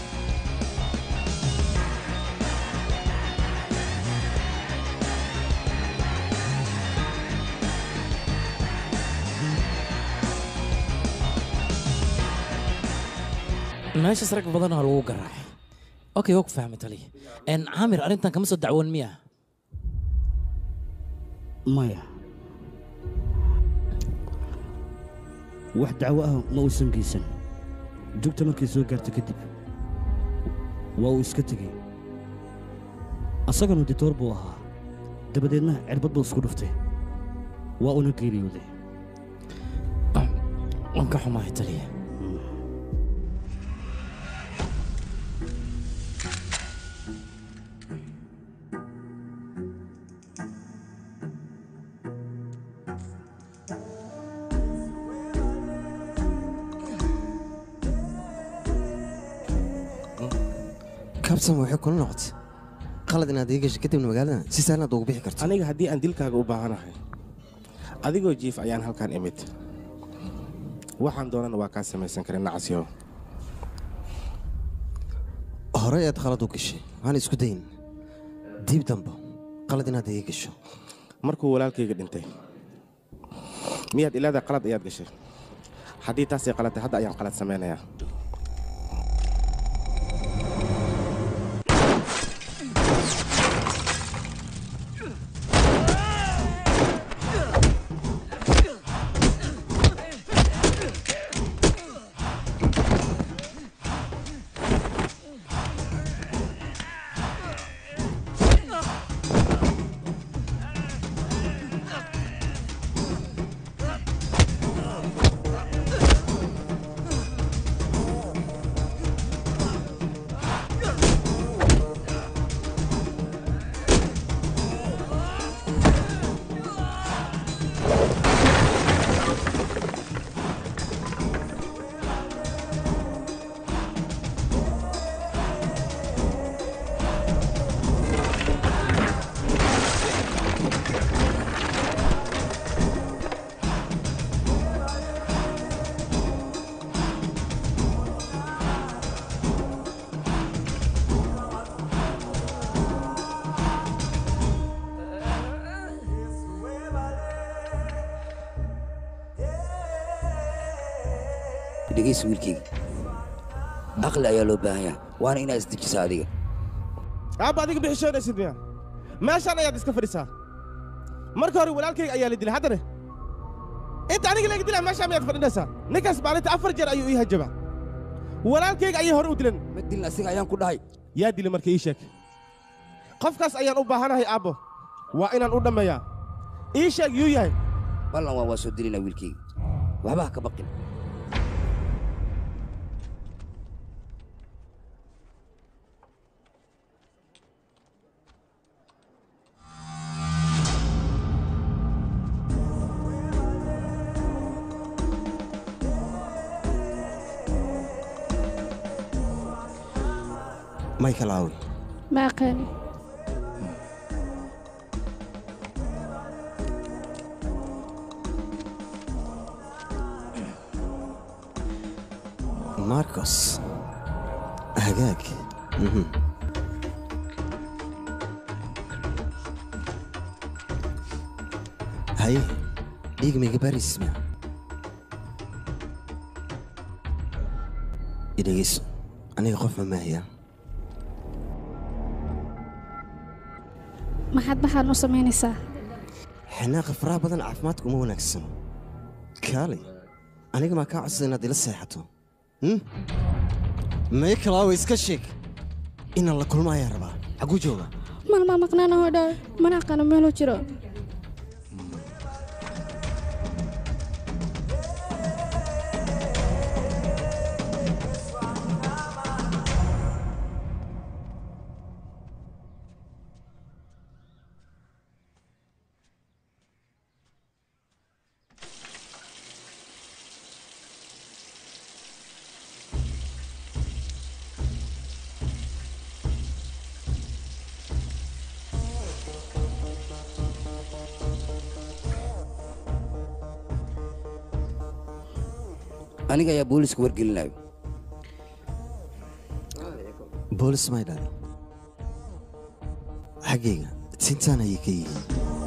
meeshas rag badanaa lagu garaacay okay waa ku fahmay taliya En, caamir arrintan kama soo dacwoon miya maya wax dacwo ah ma uusan geysan dugta markay soo gaarta kadib waa uu iska tegey asagana ditoor buu ahaa dabadeedna cirbad buu isku dhuftay waa una geeriyooday waan ka xumahay taliya kabtan waxay kula noqotay qalad inaad ii gashay kadibna magaalada si sahlan aad ugu bixi karto aniga haddii aan dilkaaga u baahanahay adigoo jiif ayaan halkan imid waxaan doonana waa kaa samaysan karin nacasyo horey aad qalad u gashay waxaan isku dayin diib dambe qalad inaad iga gasho markuu walaalkayga dhintay miyaad ilaada qalad ayaad gashay haddii taasay qalatay hadda ayaan qalad samaynayaa dhegaysa wiilkayga aqli ayaa loo baahan yahay waana inaad isdejisaa adiga aabba adiga bixishoonaysid miya meeshaan ayaad iska fadhisaa marka hore walaalkayga ayaa la dilay haddana inta aniga laga dilaa meeshaan miyaad fadhinaysaa ninkaas maalinta afar jeer ayuu ii hajabaa walaalkayga ayay hore u dilan ma dilin asiga ayaan ku dhahay yaa dilay marka ii sheeg qofkaas ayaan u baahanahay aabbo waa inaan u dhammeeyaa ii sheeg yuu yahay ballan waa waa soo dilinaa wiilkayga waxba ha ka baqin michael aawi ma aqaani marcos hagaag mhm. haye dhiig mayga barisma idhegeyso aniga qof ma maahiya maxaad baxaan u samaynaysaa xanaaqa faraha badan caafimaadka uma wanaagsano kaalay aniga maa kaa codsada inaad ila seexato Hmm? michael aawi iska sheeg inaan la kulmo ayaan rabaa xagguu jooga maalmaa maqnaana hoo dhaa mana aqaano meeluu jiro aniga ayaa booliiska wargelinayo boolis may dhalin xaggayga sintaan ayay ka yihiin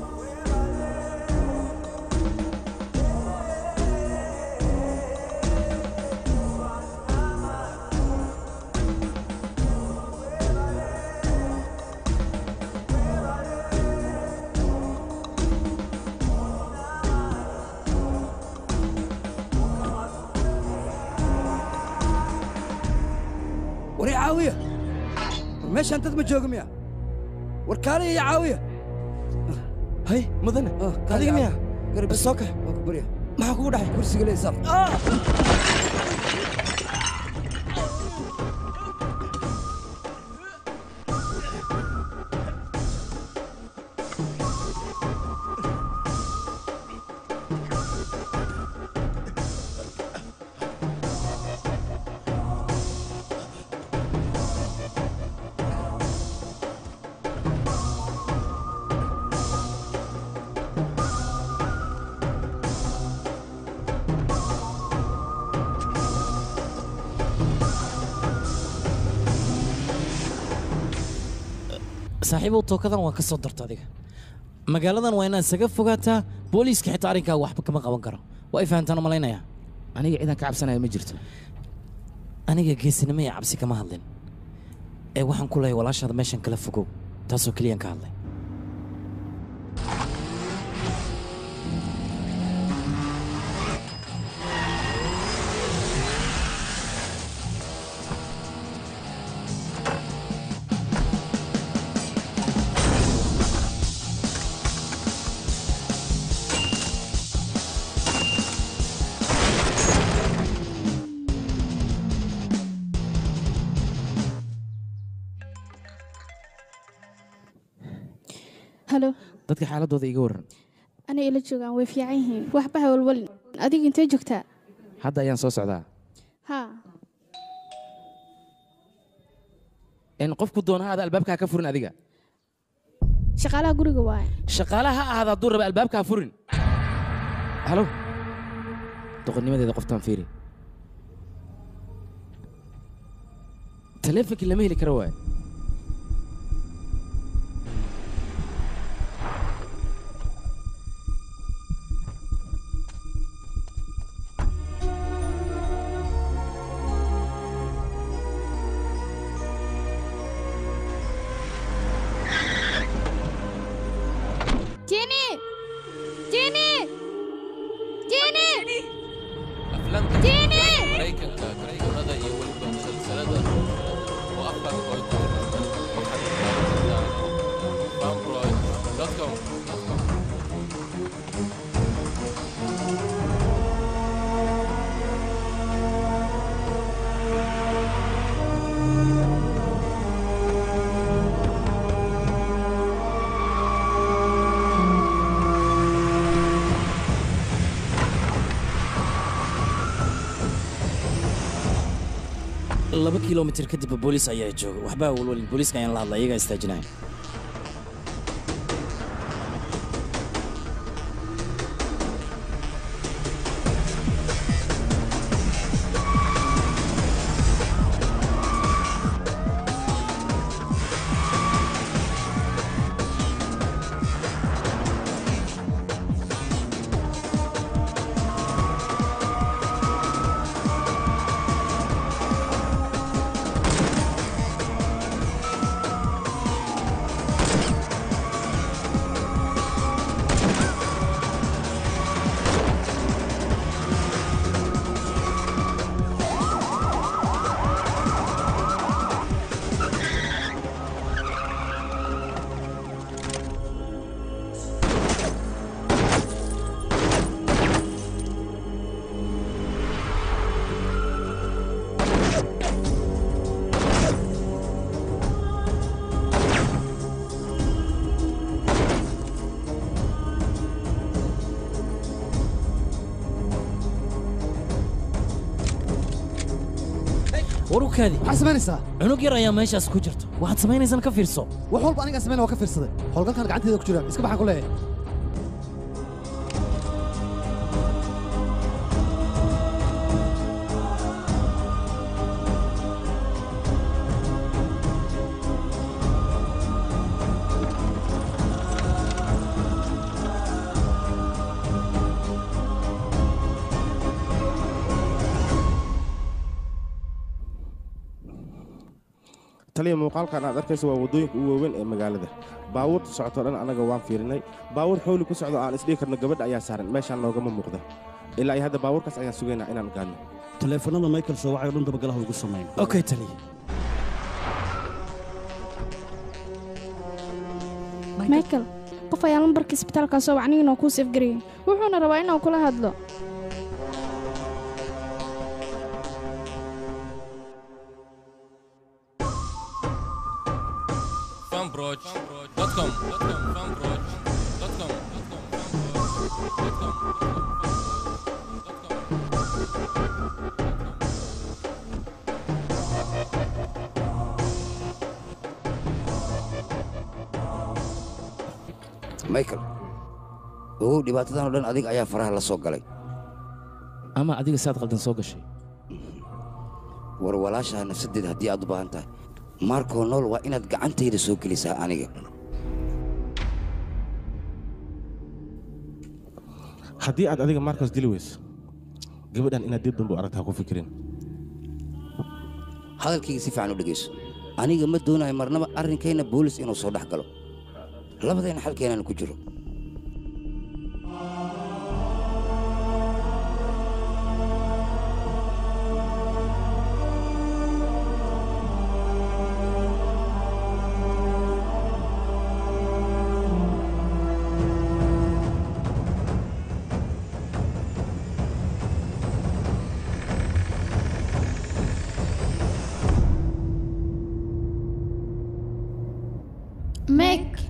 war i caawiya war meeshaan dad ma jooga miya war kaaliya iyo caawiya hay mudane adiga miya soo kax maxaa kugu dhacay kursiga leysaq saaxiibow tookadan waa ka soo darta adiga magaaladan waa inaad isaga fogaataa booliiska xitaa arrinkaaga waxba kama qaban karo waa i fahantaan u malaynayaa aniga ciidan ka cabsanaya ma jirto aniga geesinimo iyo cabsi kama hadlin ee waxaan ku leeyahay walaashaada meeshan kala fogow taasoo keliyaan ka hadlay halo dadka xaaladooda iga warran aniga ila joogaan way fiican yihiin waxba ha walwalin adiga intee joogtaa hadda ayaan soo socdaa haa in qofku doona ha aada albaabka ha ka furin adiga shaqaalaha guriga waaye shaqaalaha ha ahaada hadduu raba albaabka ha furin halo doqonnimadeeda qoftaan fiiri taleefonkii lama heli karo waaye Jenny! Jenny! Jenny! aflaamta Jenny! maraykanka karaykanada iyo weliba musalsalada oo afka oo fanbroid.com laba kilomitir kadibba booliis ayaa jooga waxbaa walwalin booliiska ayaan la hadlay iyagaa istaajinaya warukaadi maxaad samaynaysaa cunug yar ayaa meeshaas ku jirto waxaad samaynaysaan ka fiirso wax walba anigaa samayn waa ka fiirsaday howlgalkan gacanteeda ku jira iska baxaan ku leeyahay taliya muuqaalkan aad arkaysa waa waddooyinka ugu waaweyn ee magaalada baabuurta socotoo dhan annaga waan fiirinay baabuur xowli ku socdo aan isdhihi karno gabadha ayaa saaran meeshaan noogama muuqda ilaa iyo hadda baabuurkaas ayaan sugaynaa inaan gaadno taleefanada michael soo wacay oo dhan dabagalaha ugu sameyn okay taliya michael qof ayaa lambarka isbitaalka soo wacnigiina kuu seefgarayay wuxuuna rabaa inuu kula hadlo fanbroid.com fanbroid.com michael ogow dhibaatadan oo dhan adiga ayaa faraha la soo galay ama adiga saad qaldan soo gashay war walaashaha nafsadeeda haddii aad u baahan tahay maarkoo nool waa inaad gacantayda soo gelisaa aniga haddii aad adiga marcos dili weyso gabadhan inaad dib dambe u aragta ha ku fikirin hadalkayga si fiican u dhegayso aniga ma doonayo marnaba arrinkayna boolis inuu soo dhex galo labadayna xalkeenaan ku jiro Meg.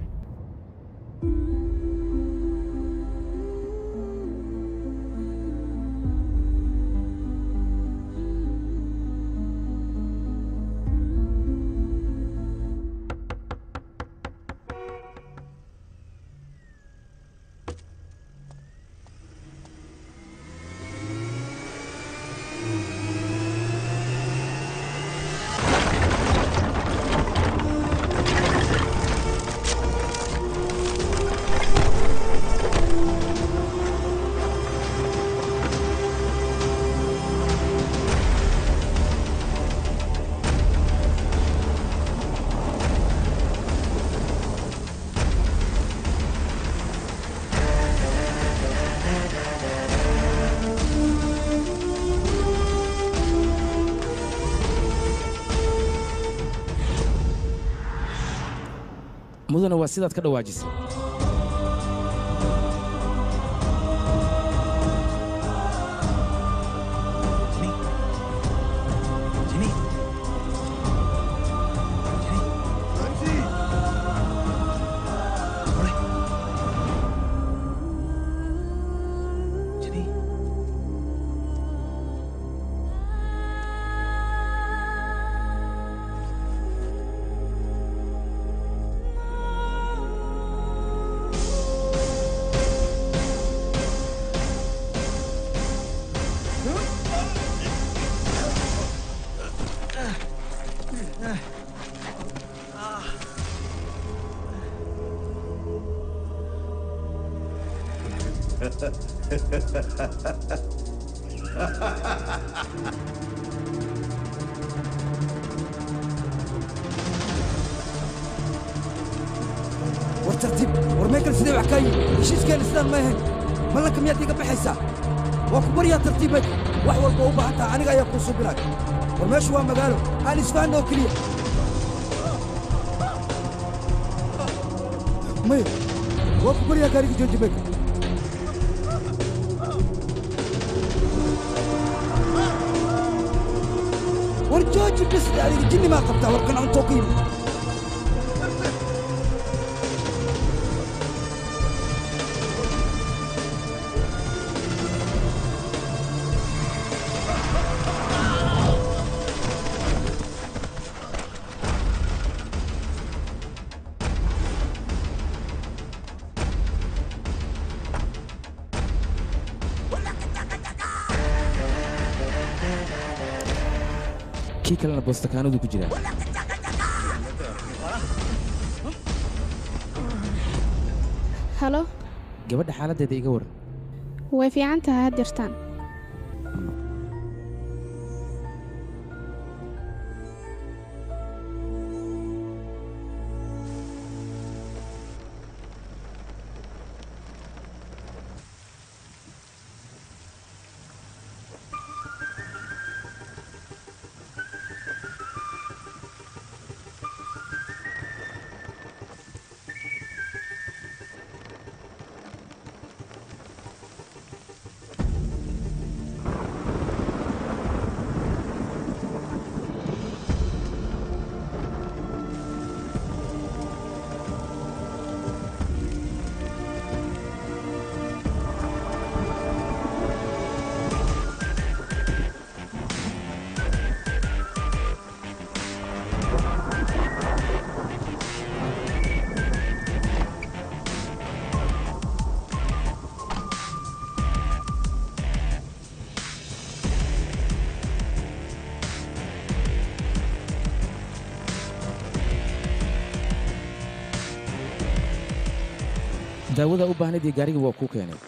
mudana waa sidaad ka dhawaajisay war tartiib war meekal sidee wax kaa yihi heshiiskeena sidaan ma ahayn ballanka miyaad iiga baxaysaa waa ku baryaa tartiibay wax walba u baahan taha aniga ayaa kuu subinay war meeshu waa magaalo aan isfahanna oo keliya maya waa ku baryaa gaariga jooji meekal war jooji bisle adiga jinni maa qabtaa war kan cuntoo ka yimid kii kalena boostakaanadu ku jiraa halo gabadha xaaladdeeda iga waran way fiican tahay had jirtaan daawada u baahnayd iyo gaariga waa kuu keenay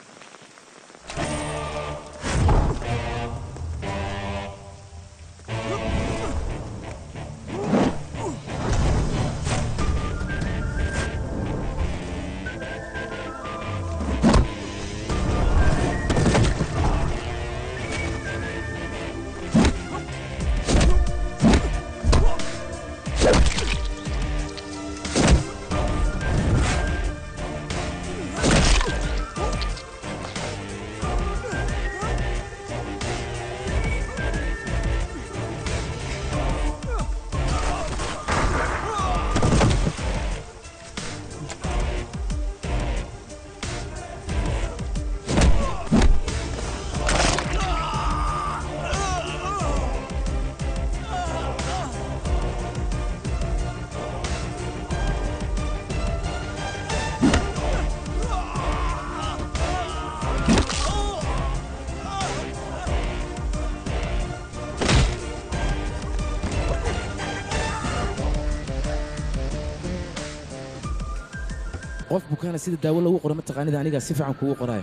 qof bukaana sida daawo lagu qoro mataqaanida anigaa si fiican kugu qoraayo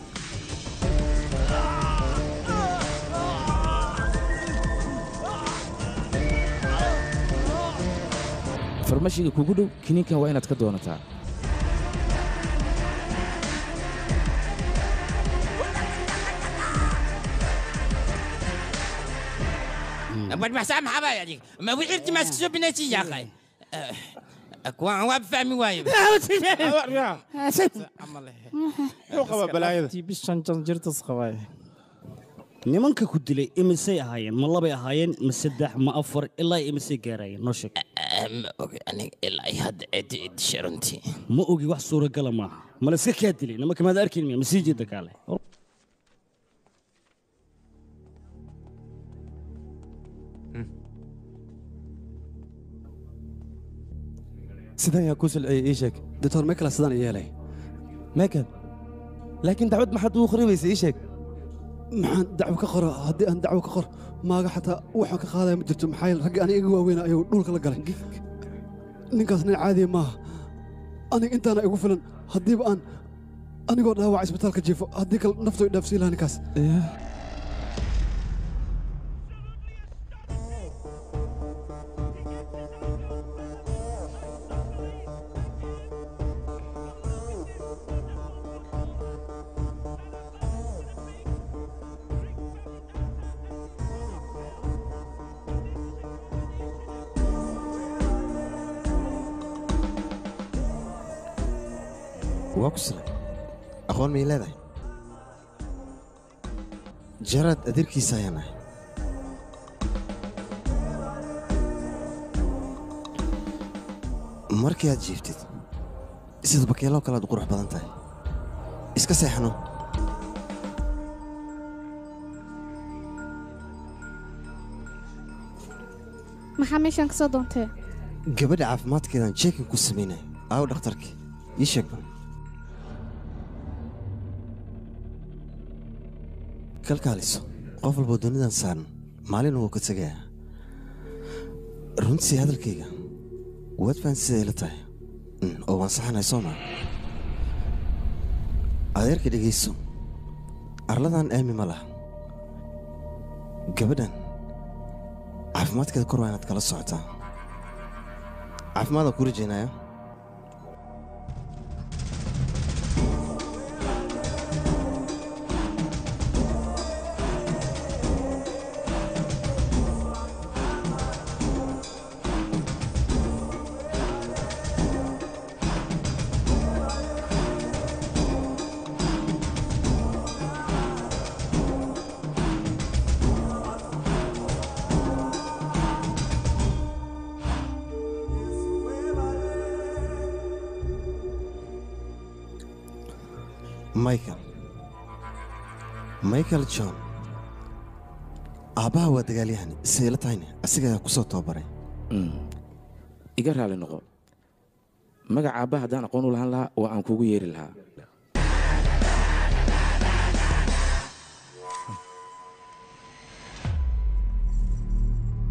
farmashiga kugu dhow kiniinkan waa inaad ka doonataa badbaxsaa maxaa baa adig ma wixirti maa iska soo binaysi yaaqay kuwaan waa fahmi waayo nimanka ku dilay imisay ahaayeen ma labay ahaayeen ma saddex ma afar ilaa imisay gaarayeen noo sheeg ma ogi aniga ilaa hadda cidi idisha runtii ma ogi wax suuragala maaha ma la iska kaa dilay nimanka maad arkin miya ma sii jeeda kaale sidan yaa ku silciyey ii sheeg doctor michael sidaan yeelay michael laakiin dacwad maxaad ugu qoribaysa ii sheeg maxaan dacwo ka qoro haddii aan dacwo ka qor maaga xataa waxaan ka qaadaya ma jirto maxaa yeele raggii aniga iga waaweyna ayuu dhulka la galay ninkaas nin caadiya maaha aniga intaana igu filan haddiiba aan anigoo dhaawaca isbitaalka jiifo haddii kale naftu i dhaafsiin lahaa ninkaas waa ku siray aqoon miyay leedahay jaraad adeerkiisa ayaan ahay markii aad jiiftid sida bakeeloo kale aad u qurux badan tahay iska seexno maxaa meeshaan ka soo doontee gabadha caafimaadkeedaan jeekin ku samaynaya aawo dhakhtarkii ii sheeg bal kalkaaliso qof walboo dunidan saaran maalin wuu ka tegayaa runtii hadalkayga waad fahan siday ila tahay Mm, oo waan saxanahay soo maa adeerka dhegayso arladan aami ma laha gabadhan caafimaadkeeda kor waa inaad kala socotaa caafimaadaan ku rajaynaya michael michael john aabbaha waa dagaalyahan siday la tahayne asiga ayaa ku soo tababaray iga raali noqo magaca aabba haddaan aqoon u lahaan lahaa waa aan kugu yeeri lahaa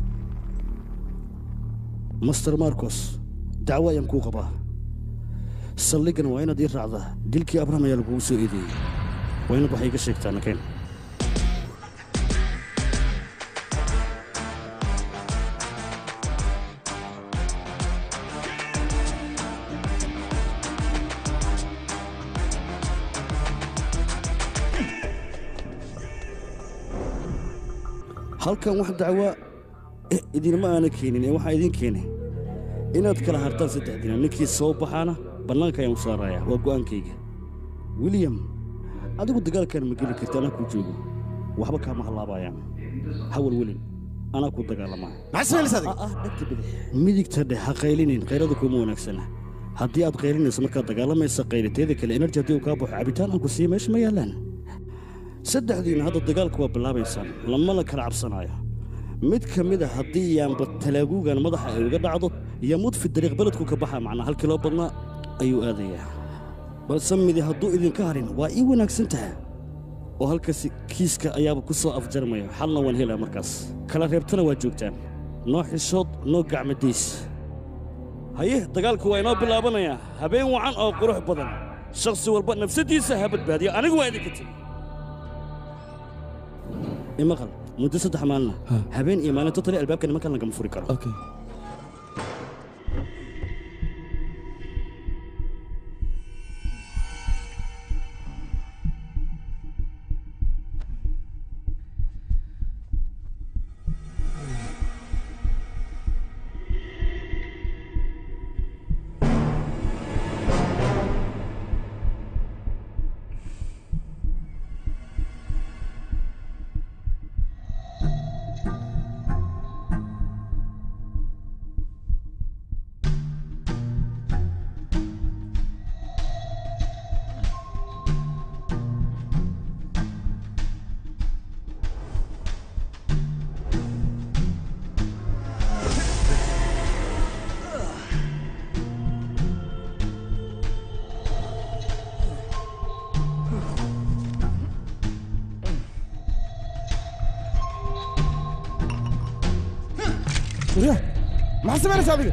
master marcos dacwo ayaan kuu qabaa saldhiggan waa inaad ii raacdaa dilkii abraham ayaa lagugu soo eedeeyey waa inaad wax iiga sheegtaa nakeen halkan wax dacwaa eh, idinma aana keenin ee waxaa idiin keenay inaad kala hartaan saddex dina ninkii soo baxaana bannaanka ayaan u saarayaa waa go'aankayga william adigu dagaalkan ma geli karti anaa kuu joogo waxba kaama hallaabayaan hawal welin anaa kuu dagaalamaa midigta dheh ha qaylinin qaylada kuma wanaagsana haddii aad qaylinayso markaad dagaalamaysa qayliteeda kale enerji haddii uu kaa baxo cabitaan aan ku siiya meesha ma yaallaan saddexdiina hadda dagaalku waa bilaabaysaan lamana kala cabsanaayo mid ka mid a haddii yaanba talaaguugan madaxa ay uga dhacdo yamud fi dariiq beledku ka baxa macnaa halkii loo badnaa ayuu aadayaa balse midi hadduu idinka harin waa ii wanaagsan taha oo halkaasi kiiska ayaaba ku soo afjarmaya xalna waan helaa markaas kala reebtana waa joogtaan noo xishood noo gacmadays haye dagaalku waa inoo bilaabanayaa habeen wacan oo qurux badan shakhsi walba nafsaddiisa ha badbaadiyo anigu waa idinka tegi imaqal muddo saddex maalina habeen iyo maalin totali albaabka nimankan lagama furi karo وريا maxaa samaynaysaa adiga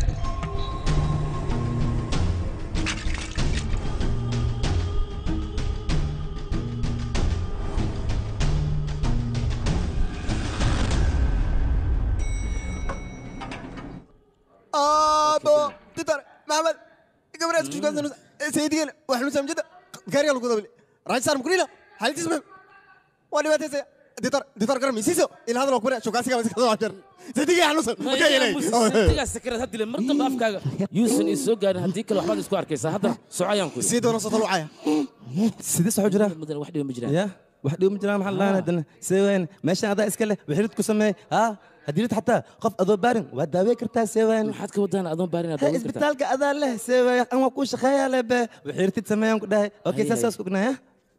ابو تتر محمد قبل اسكت كذا سيدي واحنا سمجد كاري لو قدبل راج صار مكريلا حالتي اسمه وانا ما تنسى تتر تتر كرم يسيسو الى هذا الوقت شو كاسي كاسي كذا عشر سيدي يا حنوس intigaa sakarad hadile mar dambe afkaaga yuusan ii soo gaarin haddii kale waxbaad isku arkaysaa hadda socayaan ku سيدي وانا صوت الوعايه sidee soo jira mudan wax dhiba ma jiraan ya wax dhibo ma jiraan maxaa lahaan haddana see weyn meeshan adaa iska leh wixirid ku sameey ha haddii xataa qof adoo baarin waa daawey kartaa see weyn maxaad ka wadaan adoon baarin aad daawan kartaa isbitaalka adaa leh see wey an waa kuu shaqeeyaa leh be wixiritid sameeyaan ku dhahay okay Hay, saasaas hay. ku gnaya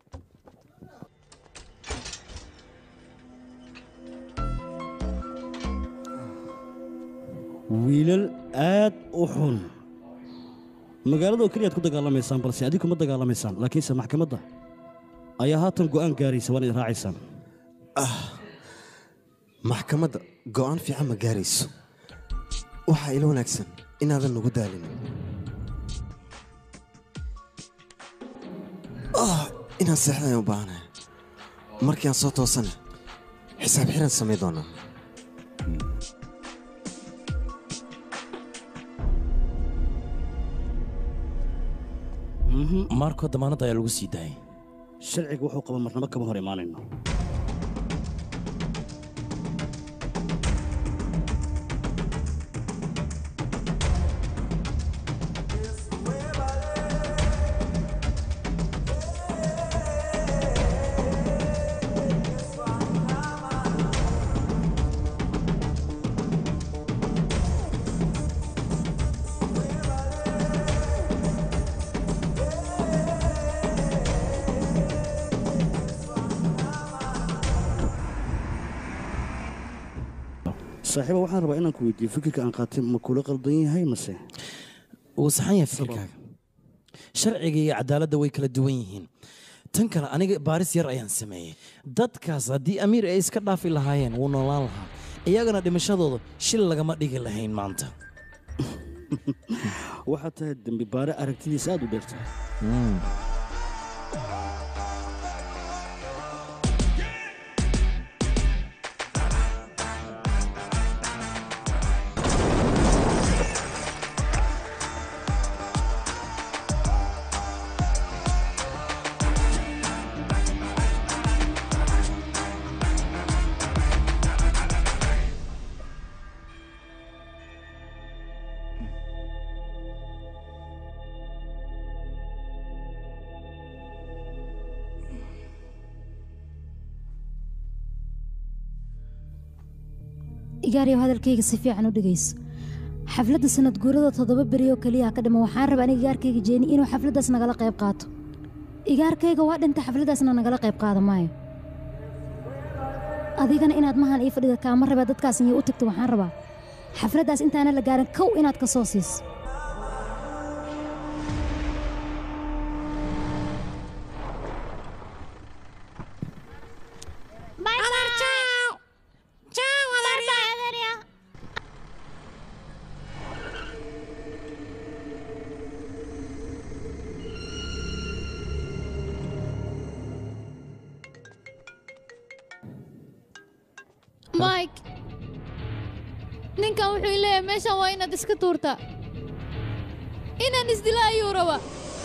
wiilal aad u xun magaalada oo keliyaad ku dagaalamaysaan balse adigu kuma dagaalamaysaan laakiinse maxkamadda ayaa haatan go'aan gaaraysa waan idin raacaysaan maxkamadda go'aan fiican ma gaarayso waxaa ila wanaagsan inaadan nagu daalinin Ah, inaan seexda ayaan u baahanahay markii aan soo toosana xisaab xiran samay doonaa maarkoo damaanadda ayaa lagu sii daayay sharciga wuxuu qaba marnabo kama hor imaanayno saaxiiba waxaan rabaa inaan ku weydiiyo fikirka aan qaatay ma kula qaldan yahay mase wuu saxan yahay fikirkaaga sharciga iyo cadaaladda way kala duwan yihiin tan kale aniga baaris yar ayaan sameeyey dadkaas haddii amiir ay iska dhaafi lahaayeen wuu noolaan lahaa iyagana dhimashadooda shil lagama dhigi lahayn maanta waxaad tahay dembi baare aragtidiisa aad u dheertahay igaariyow hadalkayga si fiican u dhegayso xafladda sanad guurada toddoba beri oo keliya ka dhiman waxaan rabaa aniga igaarkayga jeeni inuu xafladdaas nagala qayb qaato igaarkayga waa dhinta xafladdaasna nagala qayb qaada maayo adigana inaad mahan ii fadhida kaama rabaa dadkaas inay u tagto waxaan rabaa xafladdaas intaana la gaarin kow inaad ka soo siiso mike ninkan wuxuu leeyahay meeshan waa inaad iska tuurtaa inaan isdila ayuu rabaa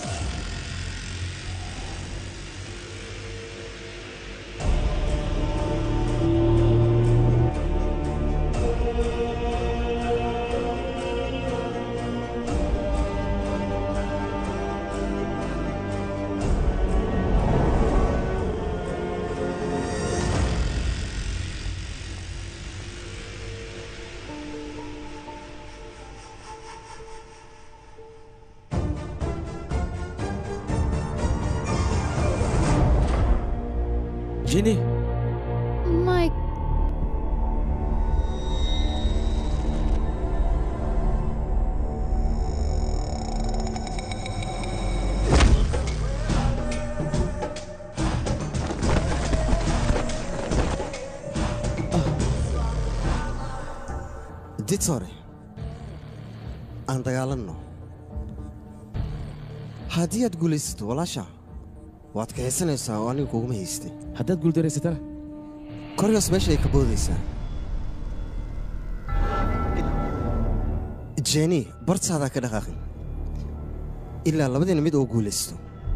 Jenny, mike ditore aan dagaalanno haddii aad guulaysato walaasha waad kaxaysanaysaa oo aniga kuguma haystay haddaad guuldareysatana koryoos meesha ay ka boodaysaa jeni bartaadaa ka dhaqaaqin ilaa labadiina mid oo guulaysto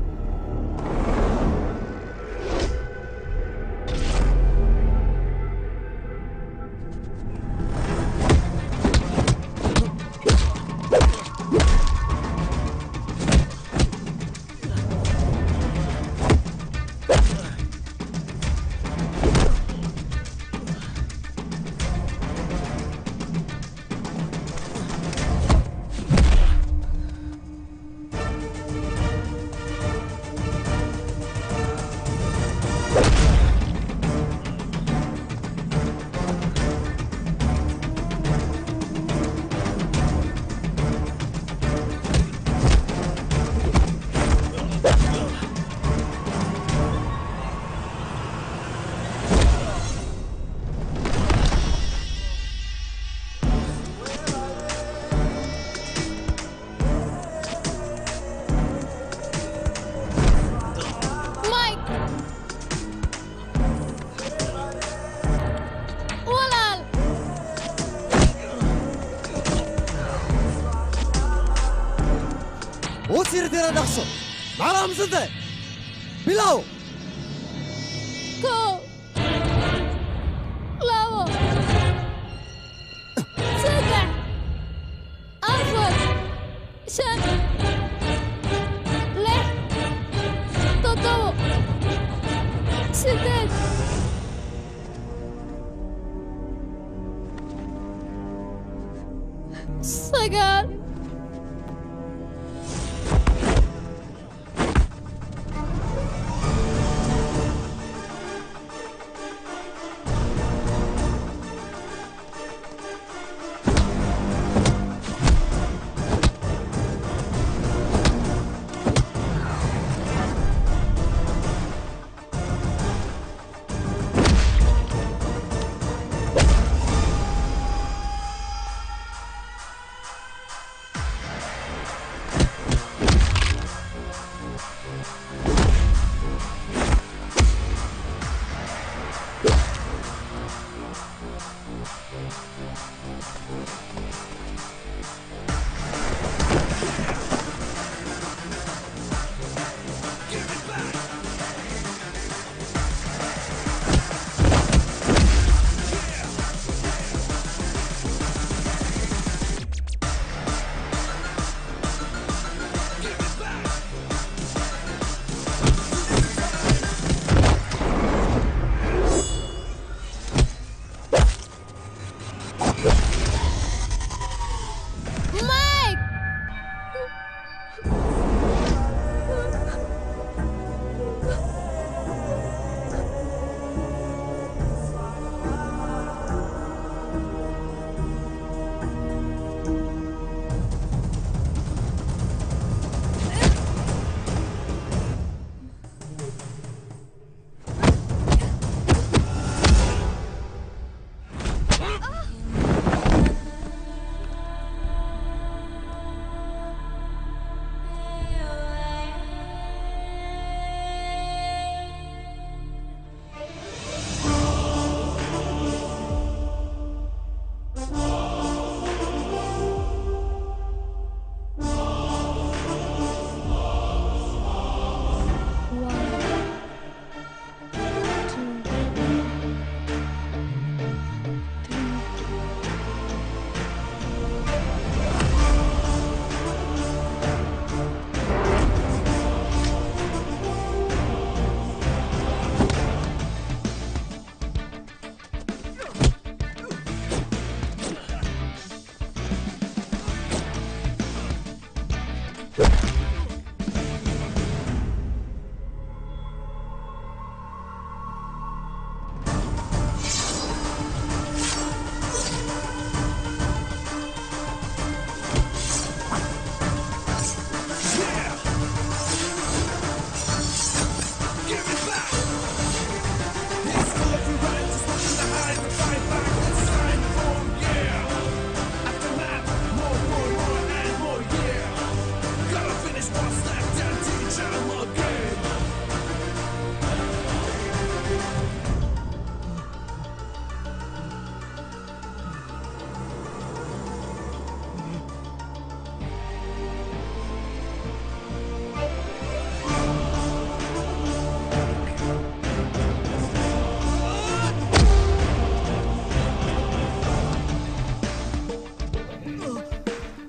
mike walaal wuu tiirtiira dhaqso maxaa aamusantay bilow kow labo saddex afar shan lix toddobo sideed sagaal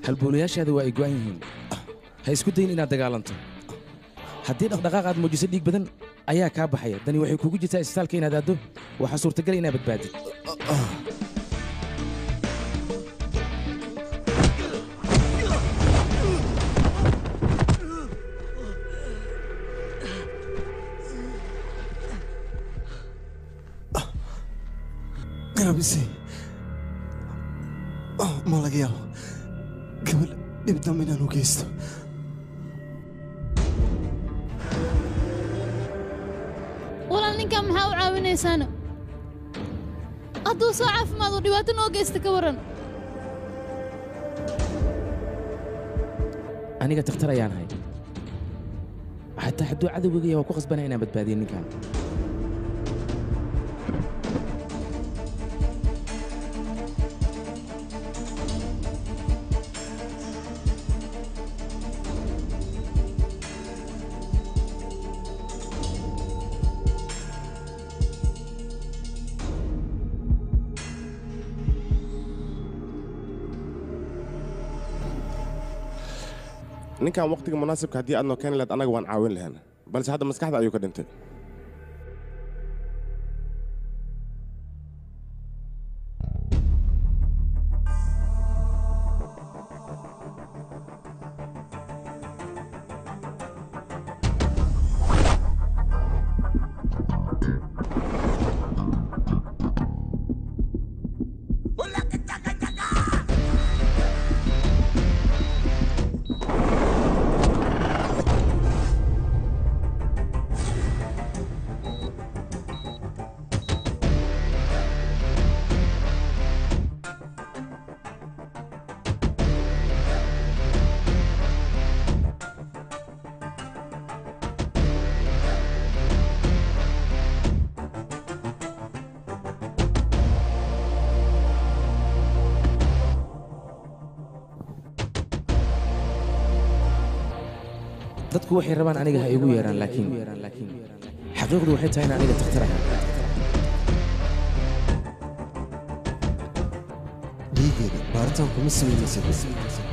halbowlayaashaada waa ay go'an yihiin ha isku dayin inaad dagaalanto haddii dhaqdhaqaaq aad muujiso dhiig badan ayaa kaa baxaya dani waxay kugu jirtaa isbitaalka inaad aaddo waxaa suurtagal inaad badbaadid garabisi ma laga yaabo gabadh dhib dambe inaan u geysto walaal ninkan maxaa u caawinaysaana hadduu soo caafimaado dhibaato noo geysta ka waran aniga takhtar ayaan ahay xataa hadduu cadowgagaya waa ku khasbanaya inaan badbaadiyo ninkan ninkan waqtiga munaasibka haddii aad noo keeni lahayd annaga waan caawin lahayn balse hadda maskaxda ayuu ka dhintay dadku waxay rabaan aniga ha igu yeeraan laakiin xaqiiqdu waxay tahay in aniga takhtar ahay dhiigeeda baaritaan kuma samaynaysid